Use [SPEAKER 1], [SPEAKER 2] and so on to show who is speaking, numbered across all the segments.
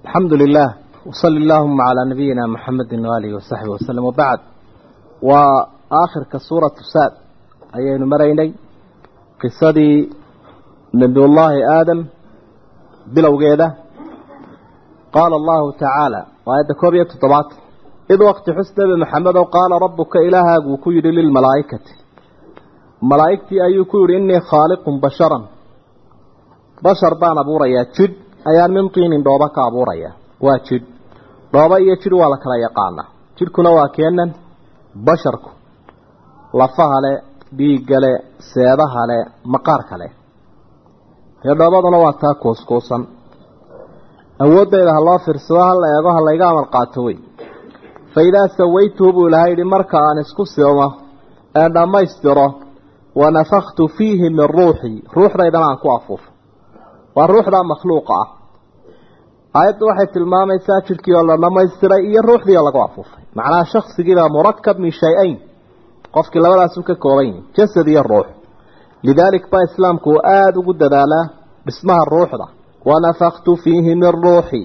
[SPEAKER 1] الحمد لله وصل اللهم على نبينا محمد وآله وصحبه وسلم وبعد وآخر كسورة ساد أيين مريني قصدي نبي الله آدم بلو قيدة قال الله تعالى وآيات كوبية طبعات إذ وقت حسن بمحمد وقال ربك إلها وكير للملائكة ملائكتي أي كير إني خالق بشرا بشر بان أبو ريا جد أيان من طين دوبك أبو ريا واجد dhooba iyo jir waa la kala yaqaana jidhkuna waa keenan basharku lafaha le dhiigga le seedaha le maqaarka leh dee dhoobaduna waa taa kuuskuusan awooddayda ha loo fiirsado ha la eego ha layga amal qaato wey fa idaa sawaytuhu buu ilahay yidhi marka aan isku simo ee dhammaystiro wa nafaktu fiihi min ruuxii ruuxdaydana aan ku afuufo waa ruuxdaa makhluuqa ah aayaddu waxay tilmaamaysaa jidhkii oo la dhamaystiray iyo ruuxdii oo lagu afuufay macnaha shaksigiibaa murakab min shay-ayn qofkii labadaasu ka kooban yihi jasad iyo ruux lidaalik baa islaamku uu aada ugu dadaalaa dhismaha ruuxda wanafaktu fiihi min ruuxii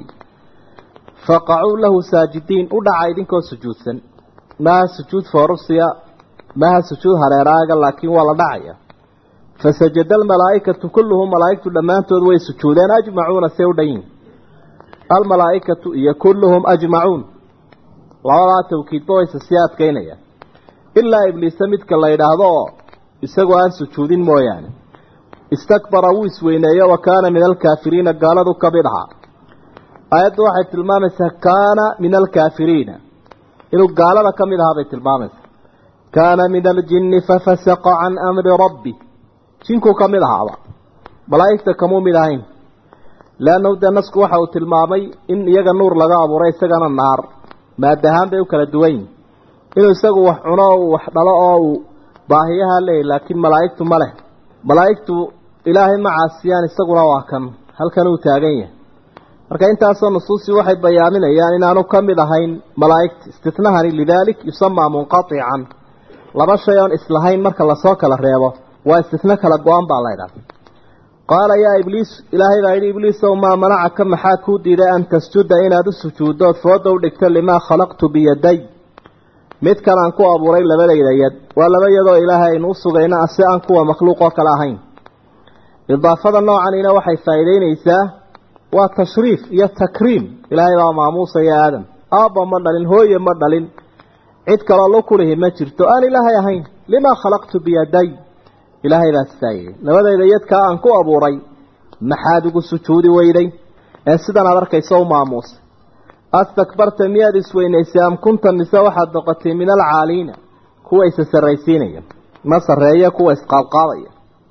[SPEAKER 1] faqacuu lahu saajidiin u dhaca idinkoo sujuudsan maaha sujuud foorusiya maaha sujuud hareeraaga laakiin waa la dhacaya fasajada almalaa'ikatu kulluhum malaa'igtu dhammaantood way sujuudeen ajmacuuna see u dhan yihin almalaa'ikatu iyo kulluhum ajmacuun labadaa tawkiidba wayse sii adkaynayaan ilaa ibliisa midka la yidhaahdo oo isagoo aan sujuudin mooyaane istakbara wuu isweyneeyo wa kaana min alkaafiriina gaaladu ka mid ahaa aayaddu waxay tilmaamaysaa kaana min alkaafiriina inuu gaalada ka mid ahaa bay tilmaamaysaa kaana min aljinni fafasaqa can amri rabbi jinkuu ka mid ahaaba malaa'igta kamuu mid ahayn leannahu dee nasku waxa uu tilmaamay in iyaga nuur laga abuuray isagana naar maadahaan bay u kala duwan yihin inuu isagu wax cuno o uu wax dhalo oo uu baahiyaha leeyahy laakiin malaa'igtu ma leh malaa'igtu ilaahay ma caasiyaan isaguna waa kan halkan uu taagan yahay marka intaasoo nusuusi waxay bayaaminayaan inaanu ka mid ahayn malaa'igta istitnahani lidaalik yusamaa munqatican laba shay oon islahayn marka lasoo kala reebo waa istitno kala go-an baa laydhaha qaala yaa ibliis ilaahay baa yidhi ibliisow maa manacaka maxaa kuu diiday an tasjuda inaad u sujuuddood fooda u dhigto limaa khalaqtu biyaday midkan aan ku abuuray labadayda yad waa laba yadoo ilaahay aynu u sugayna si aan kuwa makhluuqoo kale ahayn idaafada noocanina waxay faa'iideynaysaa waa tashriif iyo takriim ilaahay baa maamuusaya aadam aabba ma dhalin hooye ma dhalin cid kaloo la kulihi ma jirto aan ilaahay ahayn limaa khalaqtu biyaday ilaahay baa sidaa yidhi labadayda yadkaa aan ku abuuray maxaad ugu sujuudi weyday ee sidan aad arkayso u maamuusay astakbarta miyaad isweynaysay am kunta mise waxaad noqotay min alcaaliina kuwa isa sarraysiinaya ma sarreeya kuwa isqaadqaadaya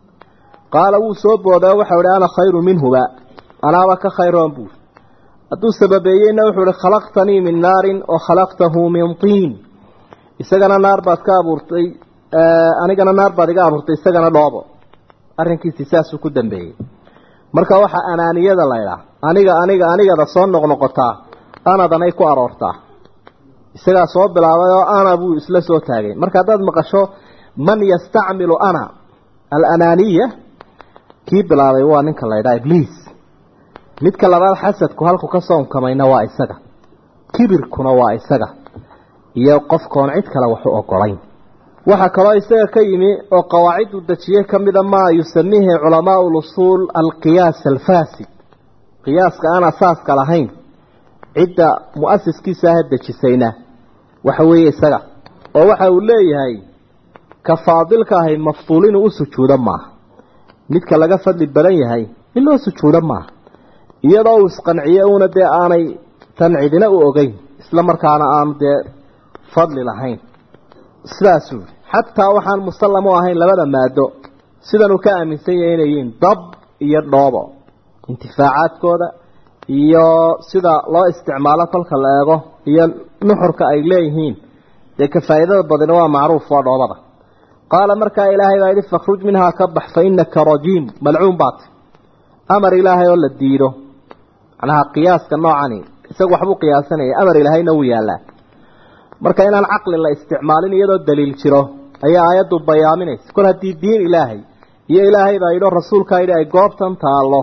[SPEAKER 1] qaala wuu soo booday waxau ihi ana khayru minhuba anaaba ka khayroon buuri hadduu sababeeyeyna wuxuu ihi khalaqtanii min naarin wa khalaqtahu min tiin isagana naar baad ka abuurtay anigana naar baad iga abuurtay isagana dhoobo arrinkiisii saasuu ku dambeeyey marka waxaa anaaniyada laydhaah aniga aniga anigada soo noqnoqotaa anadanay ku aroortaa isagaa soo bilaabay oo ana buu isla soo taagay marka haddaad maqasho man yastacmilu ana alanaaniya kii bilaabay waa ninka laydhaha ibliis midka labaad xasadku halku ka soonkamayna waa isaga kibirkuna waa isaga iyo qofkoon cid kale waxu ogolayn waxaa kaloo isaga ka yimi oo qawaaciddu dejiyey ka mida maa yusamiihi culamaau lusuul alqiyaas alfaasid qiyaaska aan asaaska lahayn cidda mu-asiskiisa aha dejisayna waxa weeye isaga oo waxa uu leeyahay ka faadilka ahay mafduul inuu u sujuudo maaha midka laga fadli badan yahay in loo sujuudo maaha iyadoo uu isqanciye uuna dee aanay tan cidina u ogeyn isla markaana aanu dee fadli lahayn sidaasuu yidhi xataa waxaan musallam u ahayn labada maado sidanuu ka aaminsan yahay inay yihiin dab iyo dhoobo intifaacaadkooda iyo sida loo isticmaalo kolka la eego iyo nuxurka ay leeyihiin dee ka faa'iidada badina waa macruuf waa dhoobada qaala markaa ilaahay baa yidhi fakhruj minhaa ka bax fa innaka rajiim malcuun baat amar ilaahay oo la diido macnaha qiyaaska noocani isagu waxbuu qiyaasanaya amar ilaahayna wuu yaallaa marka inaan caqli la isticmaalin iyadoo daliil jiro ayaa aayaddu bayaaminaysa kol haddii diin ilaahay iyo ilaahay baa yidho rasuulkaa yidhi ay goobtan taallo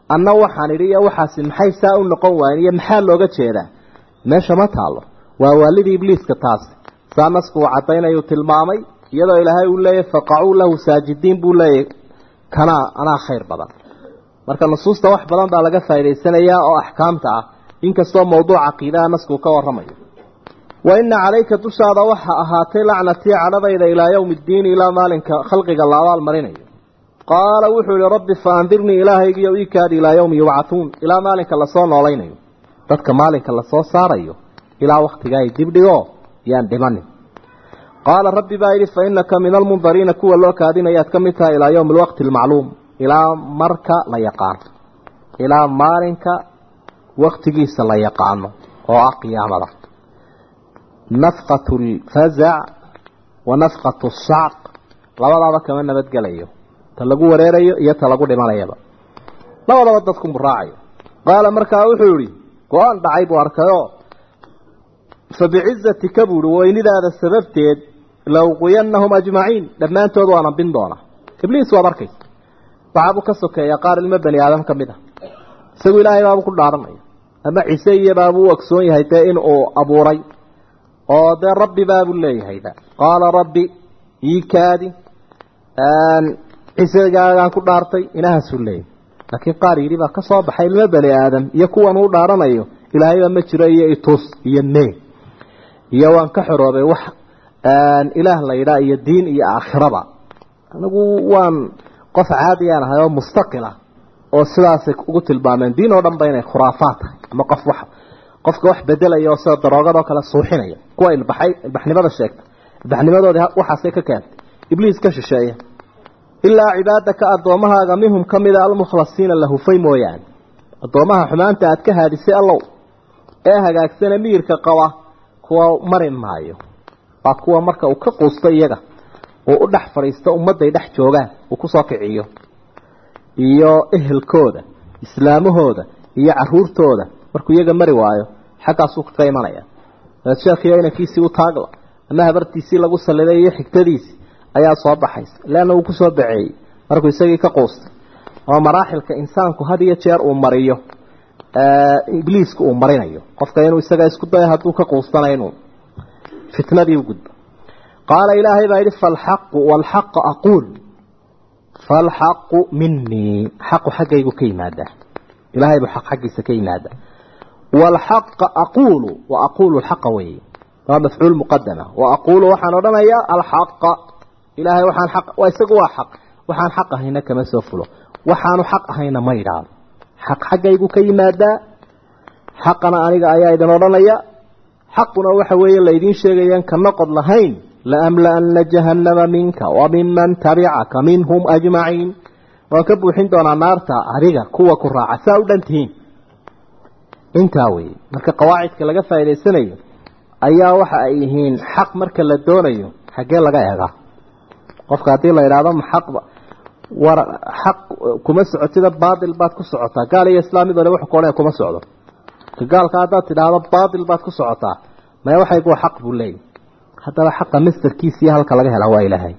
[SPEAKER 1] anna waxaan idhi iyo waxaasi maxay saa u noqon waayen iyo maxaa looga jeedaa meesha ma taalo waa waalidii ibliiska taasi saa nasku uu caddaynayuu tilmaamay iyadoo ilaahay uu leeyahy faqacuu lahu saajidiin buu leeyahy kanaa anaa khayr badan marka nusuusta wax badan baa laga faa'idaysanayaa oo axkaamta ah inkastoo mawduuca caqiidaha nasku ka warramayo wa ina calayka dushaada waxa ahaatay lacnatii cadhadayda ilaa yowmi ddiini ilaa maalinka khalqiga la abaal marinayo qaala wuxuu yihi rabbi faandirnii ilaahaygiiyo iikaadi ilaa yowmi yubcatuun ilaa maalinka lasoo noolaynayo dadka maalinka lasoo saarayo ilaa wakhtigaa ay dibdhigo yaan dhimanin qaala rabbi baa yidhi fa inaka min almundariina kuwa loo kaadinayaad ka mid tahay ilaa yowmi alwaqti almacluum ilaa marka la yaqaano ilaa maalinka waktigiisa la yaqaano oo ah qiyaamada nafqatu lfazac wa nafqatu sacq labadaaba kama nabadgelayo ta lagu wareerayo iyo ta lagu dhimanayaba labadaba dadku muraacayo qaala markaa wuxuu yihi go-aan dhacay buu arkayoo fa bicizatika buuhi weynidaada sababteed lauqiyannahum ajmaciin dhammaantood waana bin doona ibliis waad arkaysa waxaabuu ka sokeeya qaar ilmo bani aadam ka mid ah isagu ilaahay baabuu ku dhaaranaya ama cise iyo baabuu u ogsoon yahay dee in uu abuuray oo dee rabbi baabuu leeyahayba qaala rabbi ii kaadi cisegaagaan ku dhaartay inahaasuu leeyahay laakiin qaar yidhi baa ka soo baxay ilmo bani aadam iyo kuwan uu dhaaranayo ilaahayba ma jiro iyo itus iyo mee iyo waan ka xoroobay wax ilaah la yidhaa iyo diin iyo aakhiraba anigu waan qof caadiyaan ahay oo mustaqila oo sidaasay ugu tilmaameen diin oo dhan ba inay khuraafaad tahay ama qof wax qofka wax bedelaya oo sida daroogadoo kale suuxinaya kuwa ilbaxay ilbaxnimada sheegta ilbaxnimadoodii waxaasay ka keentay ibliis ka shisheeya ilaa cibaadaka addoommahaaga minhum ka mida almukhlasiina la hufay mooyaane addoomaha xumaanta aad ka haadisay allow ee hagaagsana miyirka qaba kuwa mari maayo waa kuwa marka uu ka quusto iyaga uu u dhex fadhiisto ummadday dhex joogaan uu kusoo kiciyo iyo ehelkooda islaamahooda iyo caruurtooda markuu iyaga mari waayo xaggaasuu kaga imanaya sheekhiyo inankiisii u taagla ama habartiisii lagu saliday iyo xigtadiisii ayaa soo baxaysa leanna uu kusoo baceeyey markuu isagii ka quustay oo maraaxilka insaanku had iyo jeer uu mariyo ibliisku uu marinayo qofka inuu isaga isku dayo hadduu ka quustana inuu fitnadii u gudbo qaala ilaahay baa yidhi falxaqu walxaqa aquul falxaqu minii xaqu xaggaygu ka yimaadaa ilahay buu xaq xaggiisa ka yimaadaa walxaqa aquulu wa aquulu lxaqa weeye waa mafcuul muqadama wa aquulu waxaan odhanayaa alxaqa ilaahay waxaan xaq waa isagu waa xaq waxaan xaq ahayna kama soo fulo waxaanu xaq ahayna ma idhaado xaq xaggaygu ka yimaadaa xaqana aniga ayaa idin odhanaya xaquna waxa weeye laydiin sheegayaan ka noqod lahayn laamlaana jahannama minka wa miman tabicaka minhum ajmaciin waan ka buuxin doonaa naarta adiga kuwa ku raaca saa u dhan tihiin intaa weeye marka qawaacidka laga faa'idaysanayo ayaa waxa ay yihiin xaq marka la doonayo xaggee laga eegaa qofka haddii la idhaahdo ma xaqba war xaq kuma socotida baatil baad ku socotaa gaal iyo islaamidole wuxuu koodhaya kuma socdo ka gaalka haddaad tidhaahdo baatil baad ku socotaa maya waxaygu xaq buu leeyahy haddaba xaqa mastarkiisa iyo halka laga helaa waa ilaahay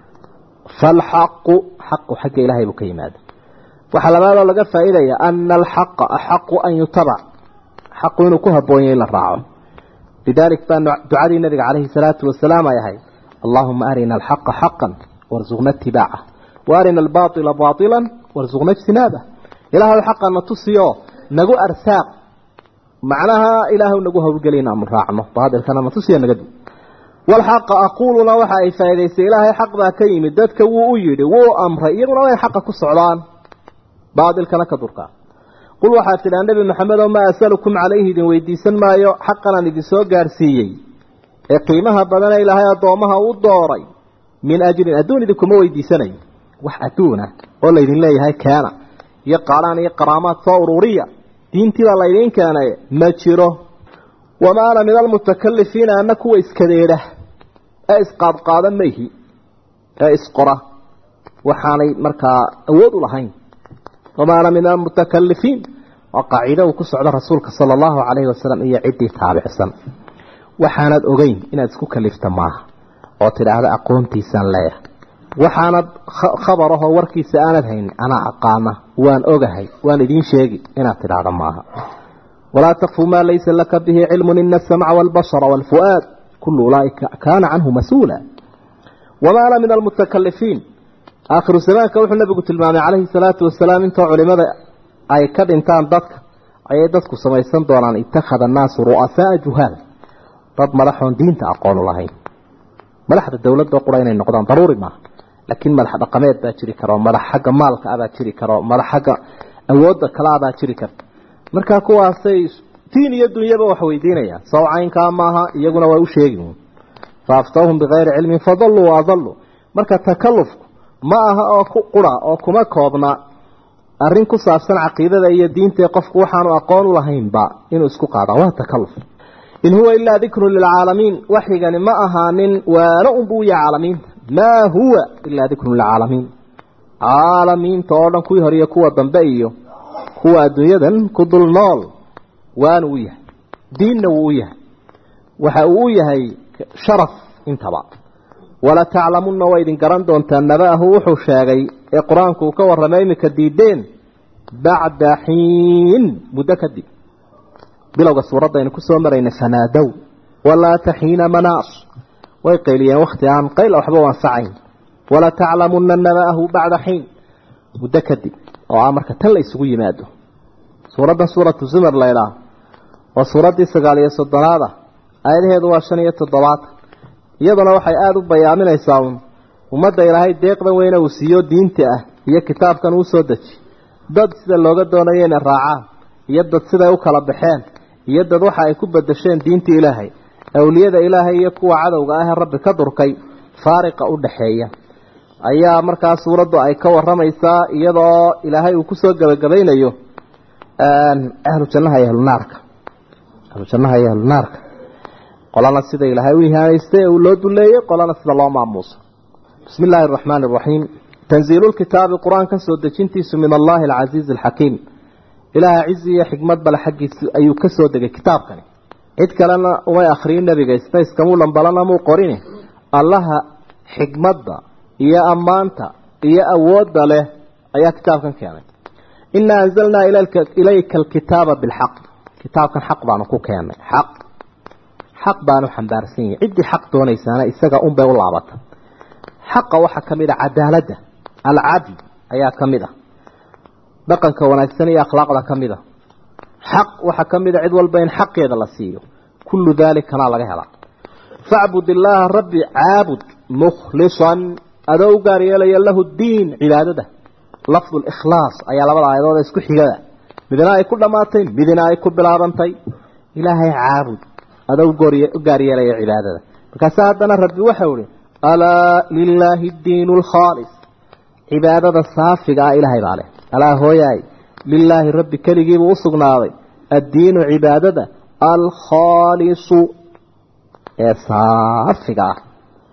[SPEAKER 1] falxaqu xaqu xagga ilaahay buu ka yimaada waxaa labaadoo laga faa'iidaya ana alxaqa axaqu an yutabac xaqu inuu ku habboon yahay in la raaco lidalik baa ducadii nabiga calayhi salaatu wasalaam ay ahayd allahuma arina alxaqa xaqan warsuqna itibaaca wa arina albaaila baailan warsuqna ijtinaabah ilaahay xaqana tusiyo nagu arsaaq macnaha ilaahu nagu hawlgeli inaanu raacno baailkana na tusiyo naga dib walxaqa aquuluna waxa ay faa'idaysay ilaahay xaq baa ka yimid dadka wuu u yidhi wuu amray iyaguna way xaqa ku socdaan baatilkana ka durkaa qul waxaad tidhaa nebi maxamed oo maa asalukum calayhi idin weydiisan maayo xaqanaan idin soo gaarsiiyey ee qiimaha badane ilaahay addoomaha u dooray min ajrin adduun idinkuma weydiisanayo wax adduuna oo laydin leeyahay keena iyo qaalaan iyo qaraamaad soo ururiya diintiibaa laydiin keenay ma jiro wamaa ana min almutakalifiina ana kuwa iskadeedha ee isqaadqaada mayhi ee isqora waxaanay markaa awood u lahayn wamaa ana min almutakalifiin waa qaaciida uu ku socdo rasuulka sala allahu calayhi wasalam iyo ciddii taabicsan waxaanad ogeyn inaad isku kalifta maaha oo tidhaahda aqoontiisaan leeyahay waxaanad khabar ahoo warkiisa aanad haynin anaa aqaana waan ogahay waan idiin sheegi inaad tidhaahdo maaha walaa takfu maa laysa laka bihi cilmun ina asamca waalbasara waalfu'aad kullu ulaaika kaana canhu mas-uula wamaa ana min almutakalifiin aakhiru zamaanka wuxuu nabigu tilmaamay calayhi salaatu wasalaam intoo culimada ay ka dhintaan dadka ayay dadku samaysan doonaan itakhada annaasu ru'asaaa juhaal dad madaxoon diinta aqoonu lahayn madaxda dowladda qura inay noqdaan daruuri maaha laakiin madax dhaqameed baa jiri kara oo madax xagga maalka abaa jiri kara oo madax xagga awoodda kale abaa jiri karta markaa kuwaasay diin iyo dunyaba wax weydiinayaan saw caynkaa maaha iyaguna waa u sheegi faaftawhum bikayri cilmin fadalluu waadalluu marka takalufku ma aha oo ku qura oo kuma koobna arrin ku saabsan caqiidada iyo diinta qofku waxaanu aqoon u lahaynba inuu isku qaada waa takaluf in huwa ilaa dikrun lilcaalamiin waxyigani ma ahaanin waana unbuu ya caalamiinta maa huwa ilaa dikrun lilcaalamiin caalamiinta oo dhan kuwii hore iyo kuwa dambe iyo kuwa adduunyadan ku dul nool waana u yahay diinna wuu u yahay waxa uu u yahay sharaf intaba wala taclamunna waa idin garan doontaa naba'ahu wuxuu sheegay ee qur-aanku uu ka warramay iminka diideen bacda xiin muddo kadib bilowga suuradda aynu ku soo maraynay fanaadow walaata xiina manaas way qayliyeen wakhti aan qayl waxba u anfacayn wala taclamunna naba'ahu bacda xiin muddo kadib oo ah marka tan la isugu yimaado suuraddan suuratu zumar laydhaah waa suuraddii sagaal iyo soddonaad ah aayadaheedu waa shan iyo toddobaatan iyaduna waxay aada u bayaaminaysaa uun ummadda ilaahay deeqdan weyne uu siiyo diinta ah iyo kitaabkan uu soo deji dad sida looga doonayo inay raacaan iyo dad siday u kala baxeen iyo dad waxa ay ku bedesheen diinta ilaahay awliyada ilaahay iyo kuwa cadowga ah ee rabbi ka durkay faariqa u dhaxeeya ayaa markaa suuraddu ay ka waramaysaa iyadoo ilaahay uu kusoo gebagabaynayo ahlu jannaha iyo ahlunaarka ahlu jannaha iyo ahlunaarka qolana sida ilaahay u ihaanaystay ee uu loo duleeyey qolana sida loo maamuuso bismi illaahi araxmaani araxiim tanziilu lkitaabi qur-aanka soo dejintiisu min allahi alcasiizi alxakiim ilaaha cizi iyo xikmad bale xaggiisa ayuu ka soo degay kitaabkani cid kalena umay akhriyin nebiga spacekamuu dhambalana muu qorini allaha xikmadda iyo ammaanta iyo awoodda leh ayaa kitaabkan keenay inaa anzalnaa ilayka alkitaaba bilxaq kitaabkan xaq baanu ku keennay xaq xaq baanu xambaarsan yahay ciddii xaq doonaysaana isaga unbay u laabata xaqa waxaa ka mid a cadaaladda alcadl ayaa ka mid ah dhaqanka wanaagsan iyo akhlaaqda ka mid a xaq waxaa ka mid a cid walba in xaqeeda la siiyo kullu daalikana laga helaa facbud illaaha rabbi caabud mukhlisan adoo u gaar yeelaya lahu diin cibaadada lafdu likhlaas ayaa labada aayadood isku xigada midna ay ku dhammaatay midna ay ku bilaabantay ilaahay caabud adoo u gaar yeelaya cibaadada markaasa haddana rabbi waxau ihi alaa lilaahi diinu alkhaalis cibaadada saafiga ah ilaahay baa leh alaa hooyaay lilaahi rabbi keligiibuu u sugnaaday addiinu cibaadada alkhaalisu ee saafiga ah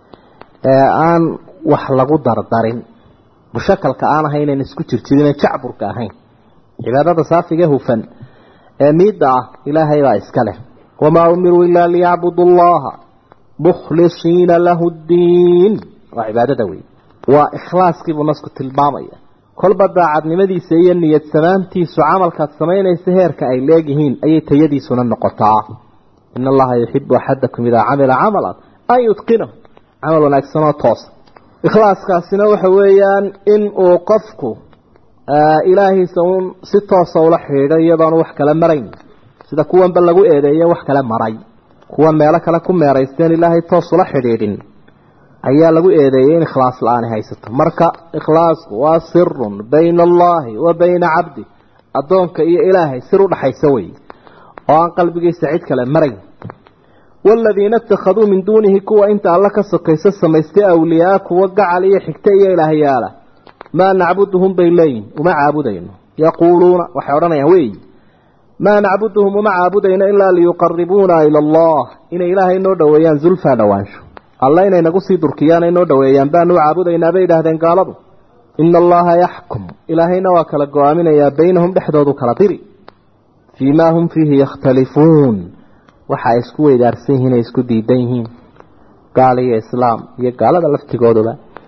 [SPEAKER 1] ee aan wax lagu dardarin mushakalka aan ahaynan isku jirjirin jacburka ahayn cibaadada saafiga hufan ee miidda ah ilaahay baa iska leh wamaa umiruu ilaa liyacbudu allaha mukhlisiina lahu ddiin waa cibaadada wey waa ikhlaaskiibuu nasku tilmaamaya kolba daacadnimadiisa iyo niyad samaantiisu camalkaad samaynaysa heerka ay leegyihiin ayay tayadiisuna noqotaa in allaha yuxibu axadakum idaa camila camalan an yutqinahu camal wanaagsanoo toosa ikhlaaskaasina waxa weeyaan in uu qofku ilaahiisa uun si toosa ula xidhiidho iyadoonu wax kale marayn sida kuwanba lagu eedeeye wax kale maray kuwan meelo kale ku meeraysteen ilaahay toos ula xidhiidhin ayaa lagu eedeeyey in ikhlaas la-aani haysato marka ikhlaasku waa sirun bayna allaahi wa bayna cabdi addoonka iyo ilaahay sir u dhaxaysa wey oo aan qalbigiisa cid kale marayn waaladiina ittakhaduu min duunihi kuwa inta alla ka sokayso samaystay awliyaa kuwa gacal iyo xigta iyo ilaahyaala maa nacbuduhum bay leeyihin uma caabudayno yaquuluuna waxay odhanayaan wey maa nacbuduhum uma caabudayno ilaa liyuqaribuuna ila allah inay ilaahay noo dhoweeyaan zulfaa dhowaansho alla inay nagu sii durkiyaan ay noo dhoweeyaan baanu caabudaynaa bay idhaahdeen gaaladu ina allaha yaxkum ilaahayna waa kala go-aaminayaa baynahum dhexdoodu kala diri fii maa hum fiihi yakhtalifuun waxa ay isku weydaarsan yihiin ay isku diidan yihiin gaal iyo islaam iyo gaalada laftigooduba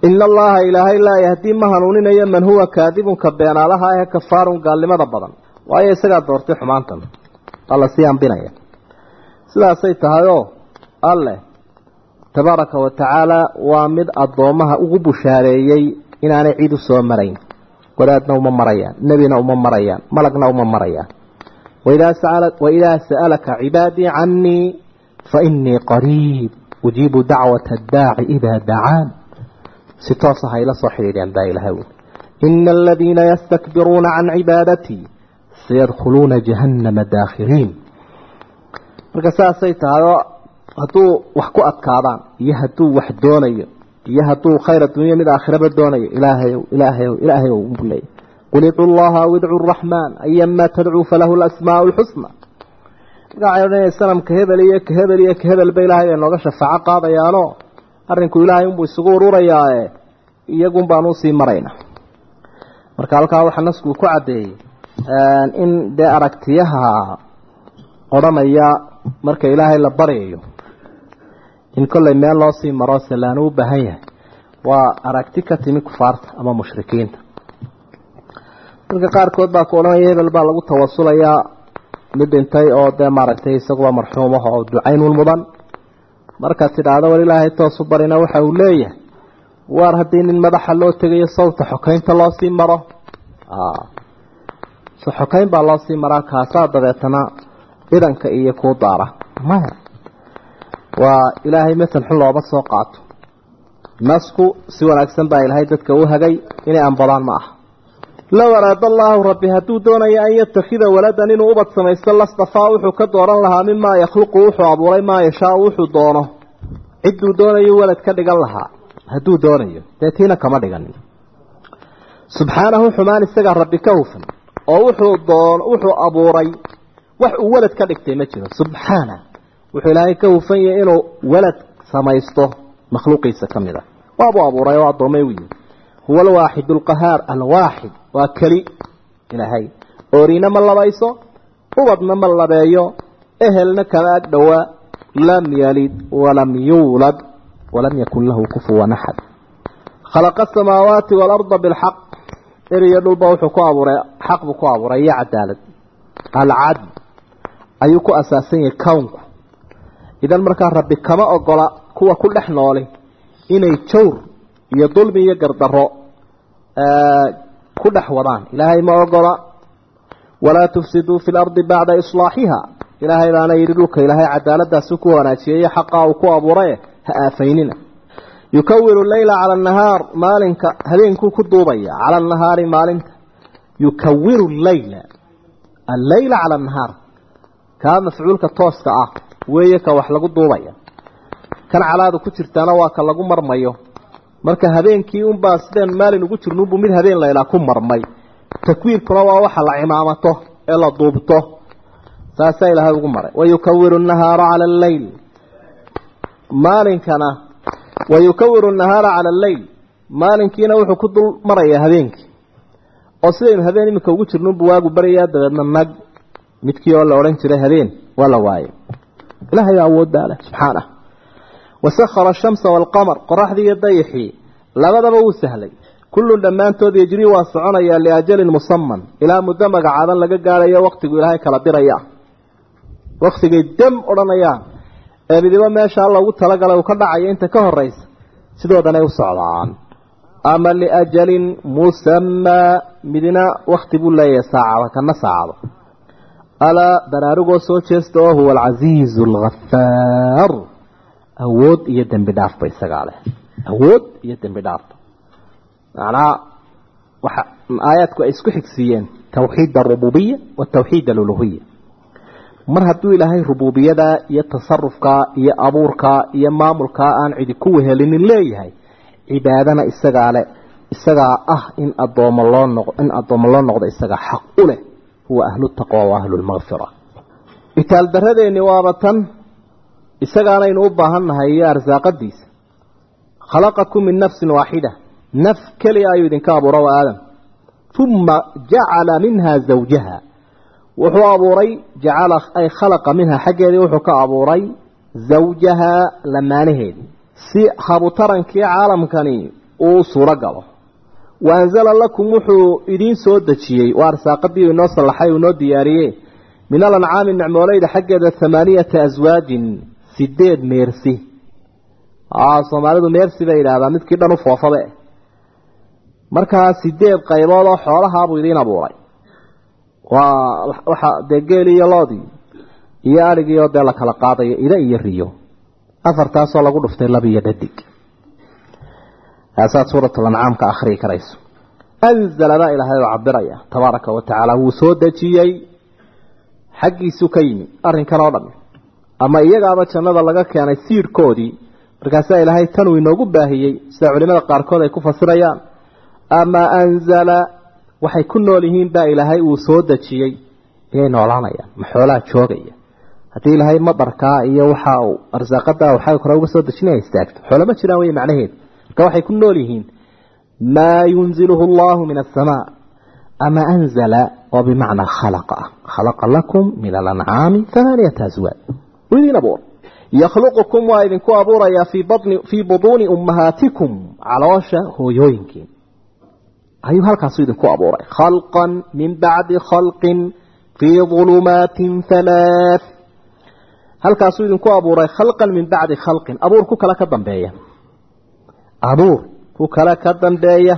[SPEAKER 1] ina allaha ilaahay laa yahdii ma hanuuninayo man huwa kaadibunka beenaalaha ee kafaarun gaalnimada badan waayo isagaa doortay xumaantan alla sii ambinaya sidaasay tahayoo alleh tabaaraka wa tacaala waa mid addoommaha ugu bushaareeyey inaanay cid u soo marayn wadaadna uma marayaan nebina uma marayaan malagna uma marayaan waidaa sa'alaka cibaadii canii fainii qariib ujiibu dacwata addaaci idaa dacaan si toosa hayla soo xidhiidheen baa ilahay ui ina aladiina yastakbiruuna can cibaadatii sayadkhuluuna jahannama daakhiriin marka saasay tahay oo hadduu wax ku adkaadaan iyo hadduu wax doonayo iyo hadduu khayr addunya mid aakhiraba doonayo ilaahayow ilaahayow ilaahayow buu leeyahy qul idcu llaha aw idcu raxmaan ayamaa tadcuu falahu lasmaau lxusna markaa waxay odhanaya sanamka hebel iyo ka hebel iyo ka hebelba ilaahay ay nooga shafaaco qaadayaanoo arrinku ilaahay unbuu isugu ururayaae iyagun baan usii marayna marka halkaa waxaa naskuu ku caddeeyey in dee aragtiyaha odhanaya marka ilaahay la baryayo in kollay meel loo sii maro salaanu u baahan yahay waa aragti ka timi kufaarta ama mushrikiinta marka qaarkood baa ku odhanaya hebel baa lagu tawasulayaa mid dhintay oo dee maaragtay isaguba marxuumaha oo ducaynun mudan markaad tidhaahdo war ilaahay toosu barina waxa uu leeyahay waar haddii nin madaxa loo tegayo sawta xokaynta loo sii maro so xokayn baa loo sii maraa kaasaa dabeetana idanka iyo kuu daara maya waa ilaahay masal xun looma soo qaato nasku si wanaagsan baa ilaahay dadka u hagay inay anbadaan ma aha low araada allaahu rabbi hadduu doonayo an yatakida waladan inuu ubad samaysto lastafaa wuxuu ka dooran lahaa mimaa yakhluqu wuxuu abuuray maa yashaau wuxuu doono cidduu doonayo walad ka dhigan lahaa hadduu doonayo dee tiina kama dhiganin subxaanahu xumaan isagaa rabbi ka hufan oo wuxuu doon wuxuu abuuray wax uu walad ka dhigtay ma jiro subxaana wuxuu ilaahay ka hufan yahay inuu walad samaysto makhluuqiisa ka mid a waabuu abuuray oo addoomay u yihi huwa alwaaxid alqahaar alwaaxid waa keli ilaahay ooriina ma labayso ubadna ma labeeyo ehelna kama ag dhowaa lam yalid walam yuulad walam yakun lahu kufuwan axad khalaqa asamaawaati waalarda bilxaq eriyo dhulba wuxuu ku abuuray xaq buu ku abuuray iyo cadaalad alcadl ayuu ku asaasan yahay kownku idan markaa rabbi kama ogola kuwa ku dhex nooli inay jawr iyo dulmi iyo gardaro ku dhex wadaan ilaahay ma ogola walaa tufsiduu fi lardi bacda islaaxiha ilaahay baana yidhi dhulka ilaahay cadaaladaasi ku wanaajiyay xaqa uu ku abuuray ha aafaynina yukawiru leyla cala anahaar maalinka habeenkuu ku duubaya cala anahaari maalinta yukawiru leyla alleyla cala anahaar kaa mafcuulka tooska ah weeye ka wax lagu duubaya kan calaadu ku jirtaana waa ka lagu marmayo marka habeenkii unbaa sideen maalin ugu jirno unbuu mid habeen laylaa ku marmay takwiirkuna waa waxa la cimaamato ee la duubto saasaa ilaahay ugu maray wayukawiru nahaara cala alleyl maalinkana wayukawiru nahaara cala alleyl maalinkiina wuxuu ku dul marayaa habeenkii oo sidaynu habeen iminka ugu jirno unbuu waagu baryayaa dabeedna nag midkii oo la odhan jiray habeen waa la waayay ilaahay baa awooddaa leh subxaanah wasakhara ashamsa waalqamar qoraxdii iyo dayixii labadaba wuu sahlay kullun dhammaantood yejrii waa soconayaa liajalin musaman ilaa muddo magacaaban laga gaadhayo waktigu ilaahay kala diraya waktigay dam odhanayaan ee midibo meesha alla ugu talagalay uu ka dhacayo inta ka horaysa sidoodanay u socdaan ama liajalin musamaa midna wakti buu leeyahay saacada kana saacado alaa baraarugoo soo jeesta oo huwa alcasiizu alghafaar awood iyo dembi dhaafba isagaa leh awood iyo dembi dhaafba macnaha waxa aayaadku ay isku xigsiiyeen tawxiid arububiya wa tawxiid aluluhiya mar hadduu ilaahay rububiyada iyo tasarufkaa iyo abuurkaa iyo maamulkaa aan cidi ku wehelinin leeyahay cibaadana isagaa leh isagaa ah in adoomo loo noq in addoommo loo noqdo isagaa xaq u leh huwa ahlu taqwa wa ahlu lmakfira itaal daradeeni waaba tan isagaanaynu u baahan nahay iyo arsaaqadiisa khalaqakum min nafsin waaxida naf keliya ayuu idinka abuura wa aadam uma jacala minha zawjaha wuxuu abuuray jacala ay khalaqa minha xaggeedii wuxuu ka abuuray zawjaha lamaanaheedii si habutarankii caalamkani uu suuro galo wa anzala lakum wuxuu idiin soo dejiyey waa arsaaqadii inoo sallaxay uu inoo diyaariyey min alancaami nicmooleyda xaggeeda hamaaniyata aswaajin sideed meersi soomaalidu meersi bay yidhaahdaa midkii dhan u foofabe markaa sideed qaybood oo xoolahaabuu idiin abuuray waa waxa dee geeli iyo loodii iyo adhigiioo dee la kala qaadayo ida iyo riyo afartaasoo lagu dhuftay laba iyo dhadig aasaad suuratulancaam ka akhriyi karayso anzala baa ilaahay oo cabiraya tabaaraka wa tacaala wuu soo dejiyey xaggiisu ka yimi arrinkan oo dhan ama iyagaaba jannada laga keenay siirhkoodii markaasaa ilaahay tanuu inoogu baahiyey sida culimada qaarkood ay ku fasirayaan ama anzala waxay ku nool yihiin baa ilaahay uu soo dejiyey iyay noolaanayaan ma xoolaha joogaya haddii ilaahay madarkaa iyo waxa uu arsaaqadaa waxay hore uga soo dejinaya istaagto xoolo ma jiraan wey macnaheedu marka waxay ku nool yihiin maa yunziluhu allahu min asamaa ama anzala oo bimacnaa khalaqa ah khalaqa lakum min alancaami hamaaniyata aswaad uu idiin abuur yakhluqukum waa idinku abuurayaa fii bani fii buduuni ummahaatikum caloosha hooyooyinkiin ayuu halkaasu idinku abuuray khalqan min bacdi khalqin fii ulumaatin halaath halkaasuu idinku abuuray khalqan min bacdi khalqin abuur ku kale ka dambeeya abuur ku kale ka dambeeya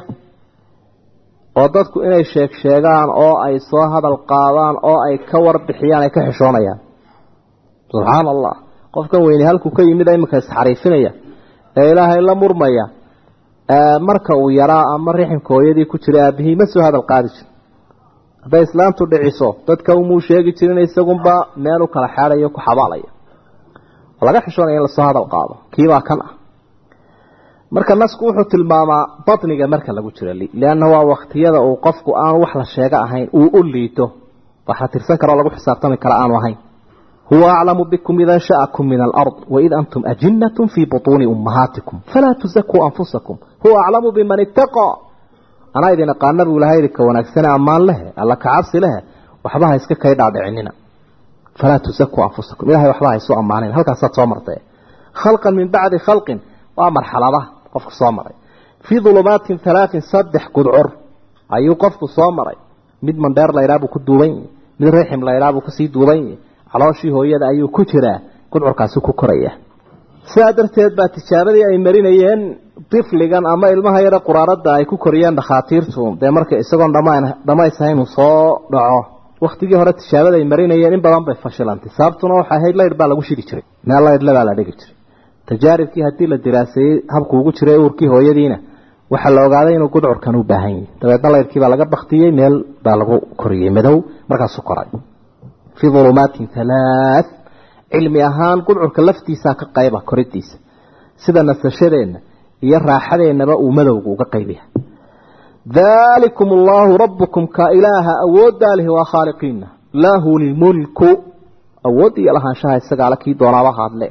[SPEAKER 1] oo dadku inay sheeg sheegaan oo ay soo hadal qaadaan oo ay ka warbixiyaan ay ka xishoonayaan subxaana allah qofkan weyne halkuu ka yimid iminka isxariifinaya ee ilaahay la murmaya marka uu yaraa ama riximka hooyadii ku jiray aabihii ma soo hadal qaadi jir hadday islaamtu dhiciso dadka umuu sheegi jirin isagunba meel u kala xeadayo ku xabaalaya laga xishoonaya in lasoo hadal qaado kiibaa kan ah marka nasku wuxuu tilmaamaa batniga marka lagu jiro lianna waa waktiyada uu qofku aan wax la sheego ahayn uu u liito wax la tirsan karoo lagu xisaabtami kara aanu ahayn huwa aclamu bikum ida sha'akum min alard waid antum ajinatun fii butuuni ummahaatikum falaa tusakuu anfusakum huwa aclamu biman ittaqaa anaa idin aqaana buu ilahay idinka wanaagsane ammaan lehe alla kacabsi lehe waxba ha iska kay dhaadhicinina falaa tusakuu anfusakum ilahay waxba ha isu ammaanin halkaasaad soo martee khalqan min bacdi khalqin waa marxaladaha qofku soo maray fii ulumaatin halaatin saddex gudcur ayuu qofku soo maray mid mandheer laydhaa buu ku duuban yahi mid rixim laydhaa buu kusii duuban yahi calooshii hooyada ayuu ku jiraa gudcurkaasi ku koraya sidaa darteed baa tijaabadii ay marinayeen difligan ama ilmaha yare quraarada ay ku koriyeen dhakhaatiirtu dee marka isagoon dhamaysahayn uu soo dhaco waktigii hore tijaabada ay marinayeen in badan bay fashilantay sababtuna waxay ahayd laydh baa lagu shidi jiray meel laydhle baa la dhigi jiray tajaaribkii haddii la diraaseeyey habku ugu jiray uurkii hooyadiina waxaa la ogaaday inuu gudcurkan u baahan yahay dabeedna laydhkii baa laga baktiyey meel baa lagu koriyey madow markaasu koray fii ulumaatin halaath cilmi ahaan gudcurka laftiisaa ka qayba koridiisa sida nasashadeenna iyo raaxadeennaba uu madowga uga qaybiya daalikum allaahu rabbukum ka ilaaha awooddaa lihi waa khaaliqiina lahu lmulku awood iyo lahaanshaha isagaala kii doonaaba haadle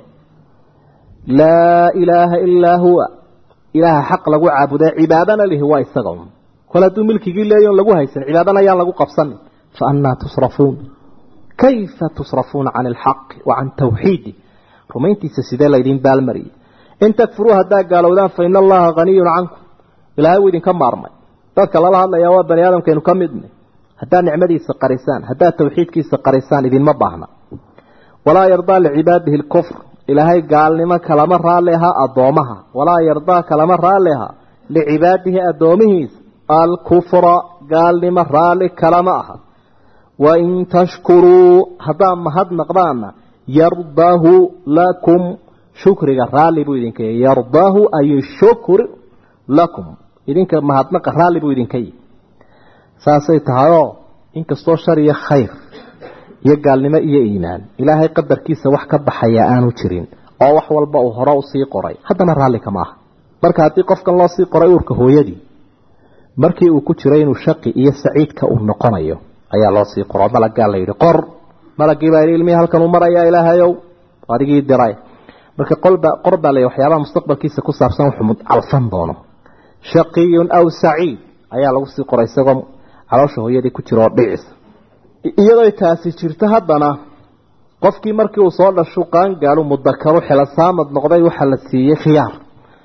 [SPEAKER 1] laa ilaaha ilaa huwa ilaaha xaq lagu caabuday cibaadana lihi waa isaga un kol hadduu milkigii leeyon lagu haysan cibaadana ayaan lagu qabsanin fa annaa tusrafuun kayfa tusrafuuna can alxaqi wa can tawxiidi rumayntiisa sidee laydin baalmariyey in takfuruu haddaa gaalowdaan fa ina allaha haniyun cankum ilaahay wuu idinka maarmay dadka lala hadlayaa waa bani aadamkaynu ka midnay haddaad nicmadiisa qarisaan haddaad tawxiidkiisa qarisaan idinma baahna walaa yardaa licibaadihi lkufr ilaahay gaalnimo kalama raalli aha addoomaha walaa yardaa kalama raalli aha licibaadihi addoomihiisa alkufra gaalnimo raalli kalama aha wain tashkuruu haddaad mahadnaqdaanna yardaahu lakum shukriga raalli buu idinka yihi yardaahu ay shukr lakum idinka mahadnaqa raalli buu idinka yihi saasay tahayoo inkastoo shar iyo khayr iyo gaalnimo iyo iimaan ilaahay qadarkiisa wax ka baxaya aanu jirin oo wax walba uu hore usii qoray haddana raalli kama aha marka haddii qofkan loo sii qoray uurka hooyadii markii uu ku jiray inuu shaqi iyo saciidka uu noqonayo ayaa loo sii qoro malaggaa la yidhi qor malagii baa yidhi ilmihii halkan uu marayaa ilaahayow adigii diray marka qolba qor baa lay waxyaabaha mustaqbalkiisa ku saabsan wuxuu calfan doono shaqiyun aw saciid ayaa lagu sii qoray isagoo caloosha hooyadii ku jira oo dhicis iyadoo taasi jirto haddana qofkii markii uu soo dhashu qaangaalu mudakaru xilasaamad noqday waxaa la siiyey khiyaar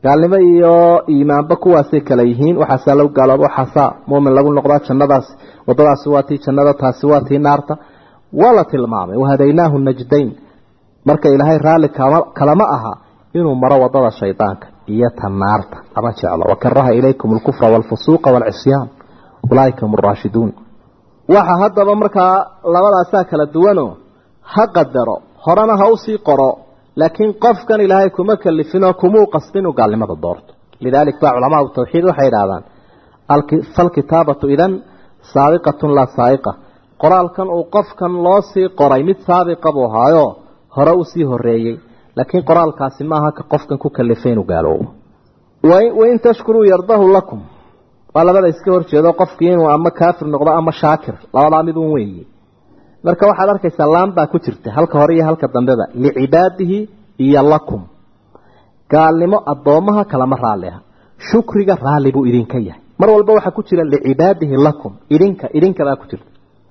[SPEAKER 1] gaalnimo iyo iimaanba kuwaasay kala yihiin waxaasaa lagu gaalooba waxaasaa muumin lagu noqdaa jannadaas wadadaasi waa tii jannada taasi waa tii naarta waa la tilmaamay wahadaynaahu najdayn marka ilaahay raalli kalama aha inuu maro wadada shaydaanka iyo ta naarta lama jeclo wakaraha ilaykum alkufra waalfusuuqa waalcisyaan ulaaika hum araashiduun waxa haddaba markaa labadaasaa kala duwanoo ha qadaro horena ha usii qoro laakiin qofkan ilaahay kuma kalifinoo kumuu qasbin inuu gaalnimada doorto lidalik baa culamaau tawxiid waxay idhahdaan falkitaabatu idan saabiqatun laa saaiqa qoraalkan uu qofkan loo sii qoray mid saabiqa buu ahaayo hore usii horeeyey laakiin qoraalkaasi maaha ka qofkan ku kalifay inuu gaaloobo wain tashkuruu yardahu lakum waa labada iska horjeedo qofkii inuu ama kaafir noqdo ama shaakir labadaa mid un weeye marka waxaad arkaysaa laan baa ku jirta halka hore iyo halka dambeba licibaadihi iyo lakum gaalnimo addoomaha kalama raalli aha shukriga raalli buu idinka yahay mar walba waxaa ku jira licibaadihi lakum idinka idinka baa ku jirta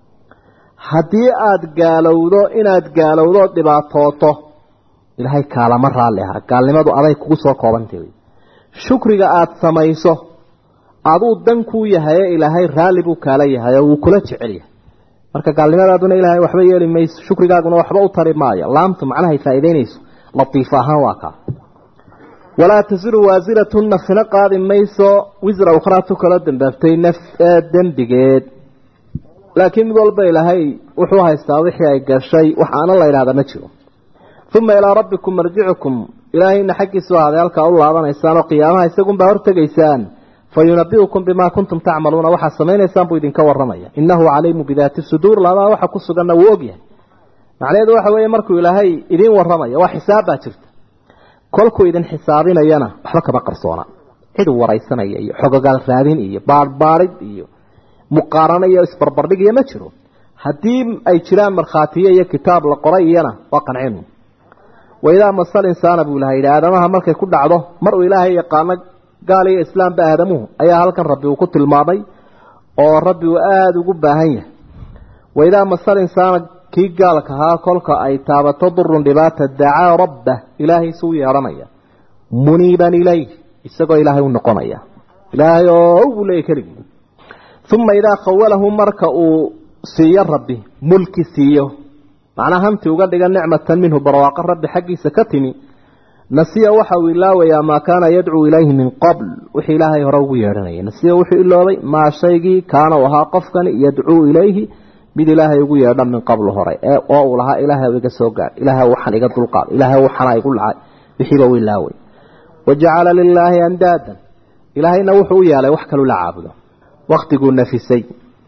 [SPEAKER 1] haddii aada gaalowdo inaad gaalowdo ood dhibaatooto ilaahay kaalama raalli aha gaalnimadu aday kugu soo koobantay shukriga aada samayso aduu dan kuu yahaye ilaahay raalli buu kaala yahay oo wuu kula jecel yahay marka gaalnimadaaduna ilaahay waxba yeeli mayso shukrigaaguna waxba u tari maayo laamtu macnahay faa'iideynayso latiif ahaan waa kaa walaa tasiru waasiratun nafina qaadi mayso wisra ukhraa tu kala dambaabtay naf dembigeed laakiin mid walba ilaahay wuxuu haystaa wixii ay gashay wax aana la idhahda ma jiro uma ilaa rabbikum marjicukum ilaahayna xaggiisu ahaaday halkaa u laabanaysaan oo qiyaamaha isagunbaa hortegaysaan fayunabiukum bimaa kuntum tacmaluuna waxaad samaynaysaan buu idinka waramaya inahu caliimu bidaati suduur labadaa waxa ku suganna wuu ogyahay macnaheedu waxa weeye markuu ilaahay idiin waramayo waa xisaab baa jirta kolkuu idin xisaabinayana waxba kama qarsoona cid waraysanaya iyo xogogaal raadin iyo baadhbaadhid iyo muqaarano iyo isbarbardhig iyo ma jiro haddii ay jiraan markhaatiyo iyo kitaab la qoray iyana waa qancinu waidaa masal insaana buu ilahay yidhi aadamaha markay ku dhacdo mar uu ilaahay yaqaano gaal iyo islaamba aadamuhu ayaa halkan rabbi uu ku tilmaamay oo rabbi uu aada ugu baahan yahay waidaa masal insaana kii gaalka ahaa kolka ay taabato durun dhibaata dacaa rabbah ilaahay suu yeedhanaya muniiban ilayh isagoo ilaahay u noqonaya ilaahay oo buu leeyahy keligii uma idaa khawalahu marka uu siiyo rabbi mulki siiyo macnaa hanti uga dhiga nicmatan minhu barwaaqo rabbi xaggiisa ka timi nasiya waxa uu ilaawayaa maa kaana yadcuu ilayhi min qabl wixii ilaahay hore ugu yeedhanayay nasiya wuxuu iloobay maa shaygii kaana u ahaa qofkani yadcuu ilayhi mid ilaahay ugu yeedha min qablu hore oo uu lahaa ilaahay iga soo gaar ilaahay waxaan iga dulqaad ilaahay waxana igu lacay wixiiba uu ilaaway wajacala lilaahi andaadan ilaahayna wuxuu u yeelay wax kalu la caabudo waktiguu nafisay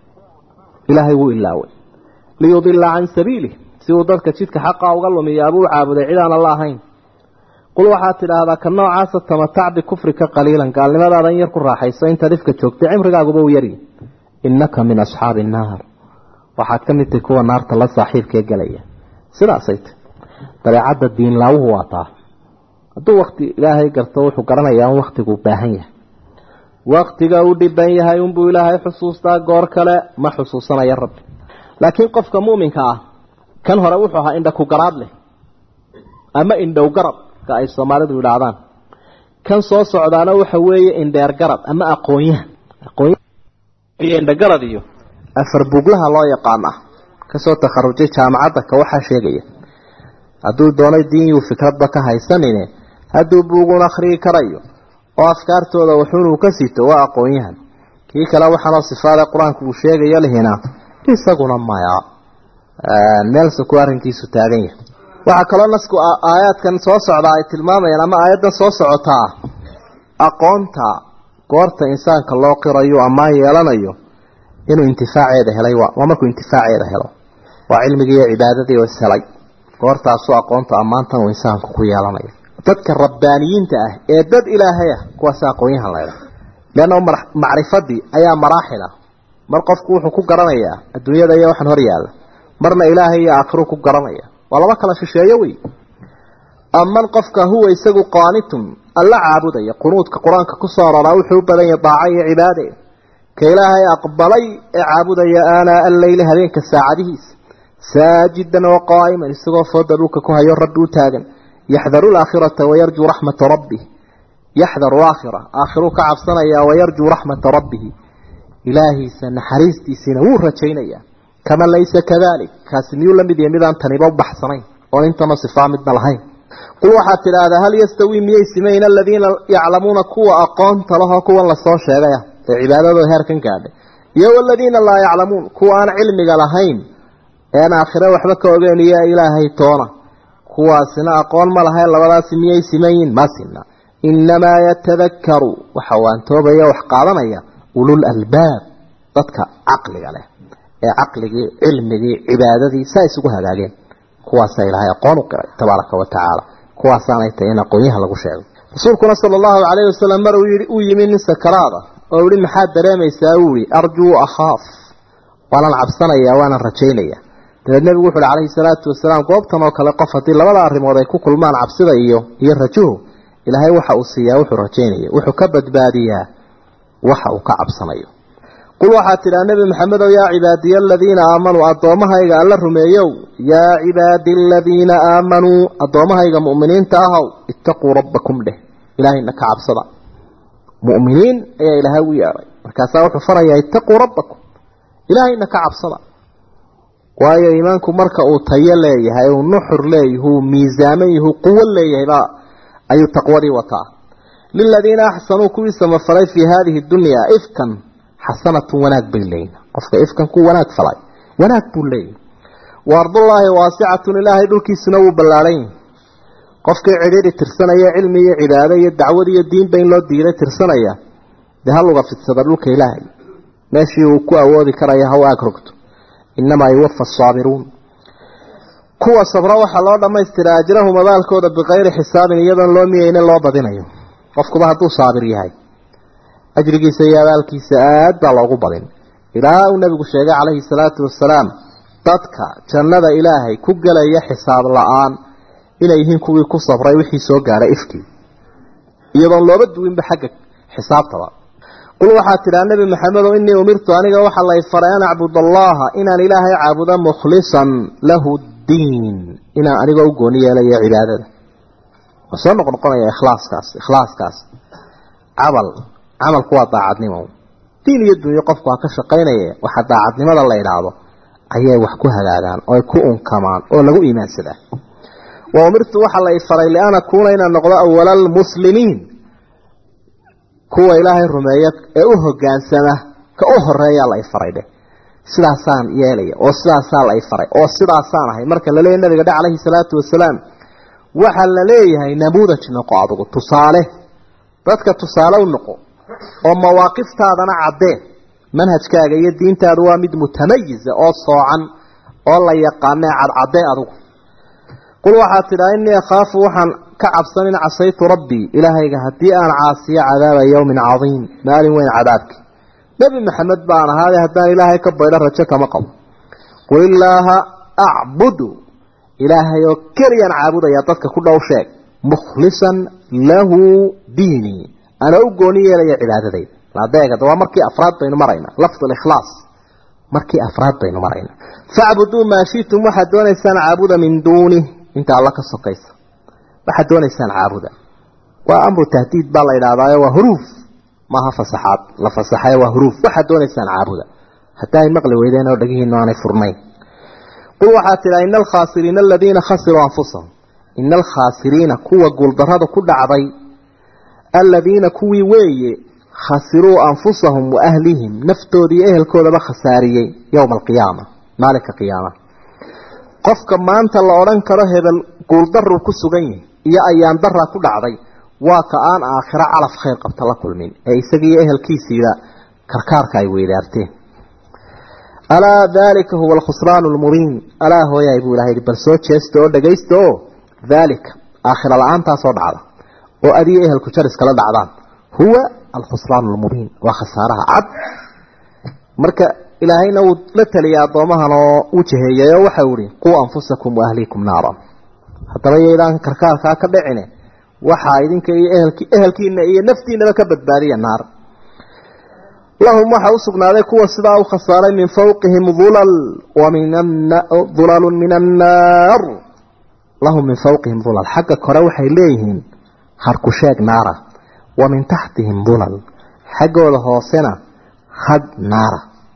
[SPEAKER 1] ilaahay wuu ilaaway liyudila can sabiilih si uu dadka jidka xaqa uga lumiya abuu caabuday cid aan alla ahayn qul waxaad tidhaahdaa ka noocaasa tamatac bikufrika qaliilan gaalnimadaada in yar ku raaxayso intaad ifka joogtay cimrigaaguba u yaryi innaka min asxaabi innaar waxaad ka mid tahay kuwa naarta la saaxiibkee gelaya sidaasay tahy dabeecadda diinlaawuhu waa taa hadduu wakti ilaahay garto wuxuu garanayaa in waktiguu baahan yahay waktiga uu dhiban yahay unbuu ilaahay xusuustaa goor kale ma xusuusanaya rabbi laakiin qofka muuminka ah kan hore wuxuu ahaa indha ku garaad leh ama indhow garab ka ay soomaalidu yidhaahdaan kan soo socdaana waxa weeye indheer garab ama aqoonyahan aqoon iyo indhagarad iyo afar buglaha loo yaqaan ah kasoo takharujay jaamacadda ka waxaa sheegaya hadduu doonay diinyuu fikradba ka haysanine hadduu buugun akhriyi karayo oo afkaartooda wuxuunuu ka sito waa aqoon-yahan kii kale waxaanoo sifaada qur-aanku uu sheegayo lihina isaguna maya meelse ku arrinkiisu taagan yahay waxaa kaloo nasku aayaadkan soo socdaa ay tilmaamayaan ama aayaddan soo socotaa aqoonta goorta insaanka loo qirayo ammaan yeelanayo inuu intifaaceeda helay waa markuu intifaaceeda helo waa cilmigii iyo cibaadadii oo ishelay goortaasuu aqoonta ammaantan uu insaanku ku yeelanayo dadka rabbaaniyiinta ah ee dad ilaahay ah kuwaas aqoonyahan laydha leanna macrifadii ayaa maraaxil ah mar qofku wuxuu ku garanayaa adduunyada iyo waxaan hor yaalla marna ilaahay iyo aakhiruu ku garanaya waa laba kala shisheeyo wey aman qofka huwa isagu qaanitun alla caabudaya qunuudka qur-aanka kusoo aroraa wuxuu u badan yahay daaco iyo cibaade ka ilaahay aqbalay ee caabudaya aanaa alleyli habeenka saacadihiisa saajidan wa qaa'iman isagoo fooda dhulka ku hayo rabbi u taagan yaxdaru laakhirata wayarjuu raxmata rabbih yaxdaru aakhira aakhiruu ka cabsanayaa wayarjuu raxmata rabbihi ilaahiisa naxariistiisiina wuu rajaynayaa kama laysa kadalik kaasi miyuu la mid yahay midaan taniba u baxsanayn oon intana sifaa midna lahayn qul waxaad tidhaahdaa hal yastawii miyay simayn aladiina yaclamuuna kuwa aqoonta lahoo kuwan lasoo sheegaya ee cibaadadooda heerkan gaadhay iyo waladiina laa yaclamuun kuwa aan cilmiga lahayn ean aakhire waxba ka ogeyn iyo ilaahay toona kuwaasina aqoon ma lahayn labadaasi miyay simayin ma sina inamaa yatadakaru waxa waantoobaya wax qaadanaya ulul albaab dadka caqliga leh ee caqligii cilmigii cibaadadii saa isugu hagaageen kuwaasaa ilaahay aqoon u qiray tabaaraka wa tacaala kuwaasaanay tahay in aqoonyaha lagu sheego rasuulkuna sala allahu calayhi wasalam mar uu yimi nin sakaraada oo yihi maxaad dareemaysaa uu yihi arjuu akhaaf waanan cabsanayaa waanan rajaynaya dabeed nebigu wuxu uhi calayhi salaatu wasalaam goobtan oo kale qof haddii labada arrimood ay ku kulmaan cabsida iyo iyo rajuhu ilaahay waxa uu siiyaa wuxuu rajaynaya wuxuu ka badbaadiyaa waxa uu ka cabsanayo qul waxaad tidhaha nebi maxamedow yaa cibaadiya aladiina aamanuu addoommahayga alla rumeeyow yaa cibaadi aladiina aamanuu addoommahayga mu'miniinta ahow ittaquu rabbakum dheh ilaahayna ka cabsada mu'miniin ayaa ilaahay ugu yeedhay markaasaa wuxuu farayaa ittaquu rabbakum ilaahayna ka cabsada waayo iimaanku marka uu tayo leeyahay uu nuxur leeyahay uu miisaaman yahay uu quwo leeyahayba ayuu taqwadii wataa liladiina axsanuu kuwii samafalay fii haadihi dunyaa ifkan xasanatun wanaag bay leeyihin qofka ifkan ku wanaag falay wanaag buu leeyahy wa ardullaahi waasicatun ilaahay dhulkiisuna wuu ballaadhan yahay qofkii cidhiidhi tirsanaya cilmi iyo cibaado iyo dacwad iyo diinba in loo diiday tirsanaya dee haluga fidsada dhulka ilaahay meeshii uu ku awoodi karaya ha u aag rogto inamaa yuwafa asaabiruun kuwa sabro waxaa loo dhammaystiraa ajrahum abaalkooda bikayri xisaabin iyadoon loo miyeynin loo badinayo qofkuba hadduu saabir yahay ajrigiisa iyo abaalkiisa aad baa loogu badin ilaa uu nebigu sheegay calayhi salaatu wasalaam dadka jannada ilaahay ku gelaya xisaab la-aan inay yihiin kuwii ku sabray wixii soo gaadhay ifkii iyadoon looba duwinba xagga xisaabtaba qul waxaad tidhaha nebi maxamedow inii umirtu aniga waxaa lay faray an acbud allaha inaan ilaahay caabudo mukhlisan lahu diin inaan anigoo u gooni yeelayo cibaadada waa soo noqnoqonaya ikhlaaskaas ikhlaaskaas camal camalku waa daacadnimo diin iyo dunyo qofku ha ka shaqaynaya waxa daacadnimada la idhaahdo ayay wax ku hagaagaan oo ay ku unkamaan oo lagu iimaansadaa wa umirtu waxaa lay faray lian akuuna inaan noqdo awala almuslimiin kuwa ilaahay rumeeya ee u hogaansama ka u horeeyaa la faray dheh sidaasaan yeelaya oo sidaasaa la faray oo sidaasaan ahay marka la leeyahy nabiga dhe calayhi salaatu wasalaam waxaa la leeyahay namuudaj noqo adugu tusaale dadka tusaale u noqo oo mawaaqiftaadana caddee manhajkaaga iyo diintaadu waa mid mutamayiza oo soocan oo la yaqaanee cadcaddee adugu qul waxaad tidhaha innii akhaafu waxaan ka cabsan in casaytu rabbii ilaahayga haddii aan caasiyo cadaaba yowmin cadiim maalin weyn cadaabki nebi maxamed baan ahaade haddaan ilaahay ka baydho rajo kama qabo qul illaaha acbudu ilaahay oo keliyaan caabudaya dadka ku dhow sheeg mukhlisan lahu diinii ana u gooni yeelaya cibaadadayda ladeegada waa markii afraad baynu maraynaa lafdu likhlaas markii afraad baynu maraynaa facbuduu maa shitum waxaad doonaysaan caabuda min duuni inta alla ka sokaysa waxaad doonaysaan caabuda waa amru tahdiid baa la yidhahdaayo waa huruuf maaha fasaxaad la fasaxayo waa huruuf waxaad doonaysaan caabuda haddii ay maqli weydeen oo dhagihiinu aanay furnayn qul waxaad tidhaha ina alkhaasiriina aladiina khasiruu anfusahum ina alkhaasiriina kuwa guuldarrada ku dhacday aladiina kuwii weeye khasiruu anfusahum wa ahlihim naftoodii ehelkoodaba khasaariyey yowma alqiyaama maalinka qiyaama qofka maanta la odhan karo hebel guuldaruu ku sugan yahay iyo ayaan daraa ku dhacday waa ka aan aakhiro calaf khayr qabta la kulmin ee isagiiyo ehelkiisiiba karkaarka ay weydaarteen alaa daalika huwa alkhusraan lmubiin alaa hooyaay buu ilahay bal soo jeesta oo dhagaysta oo daalika aakhira la-aantaasoo dhacda oo adiyo ehelku jar iskala dhacdaan huwa alkhusraan lmubiin waa khasaaraha cad marka ilaahayna wuu la taliyay addoomahan oo u jaheeyay oo waxau ihi quu anfusakum waahliikum naaran haddaba yaydaan karkaarkaa ka dhicine waxaa idinka iyo ehelki ehelkiina iyo naftiinaba ka badbaadiya naar lahum waxaa usugnaaday kuwa sidaa u khasaaray min fawqihim ulal wamin ulalu min annaar lahum min fawqihim ulal xagga kore waxay leeyihiin harku sheeg naara wa min taxtihim dulal xaggooda hoosena hadh naara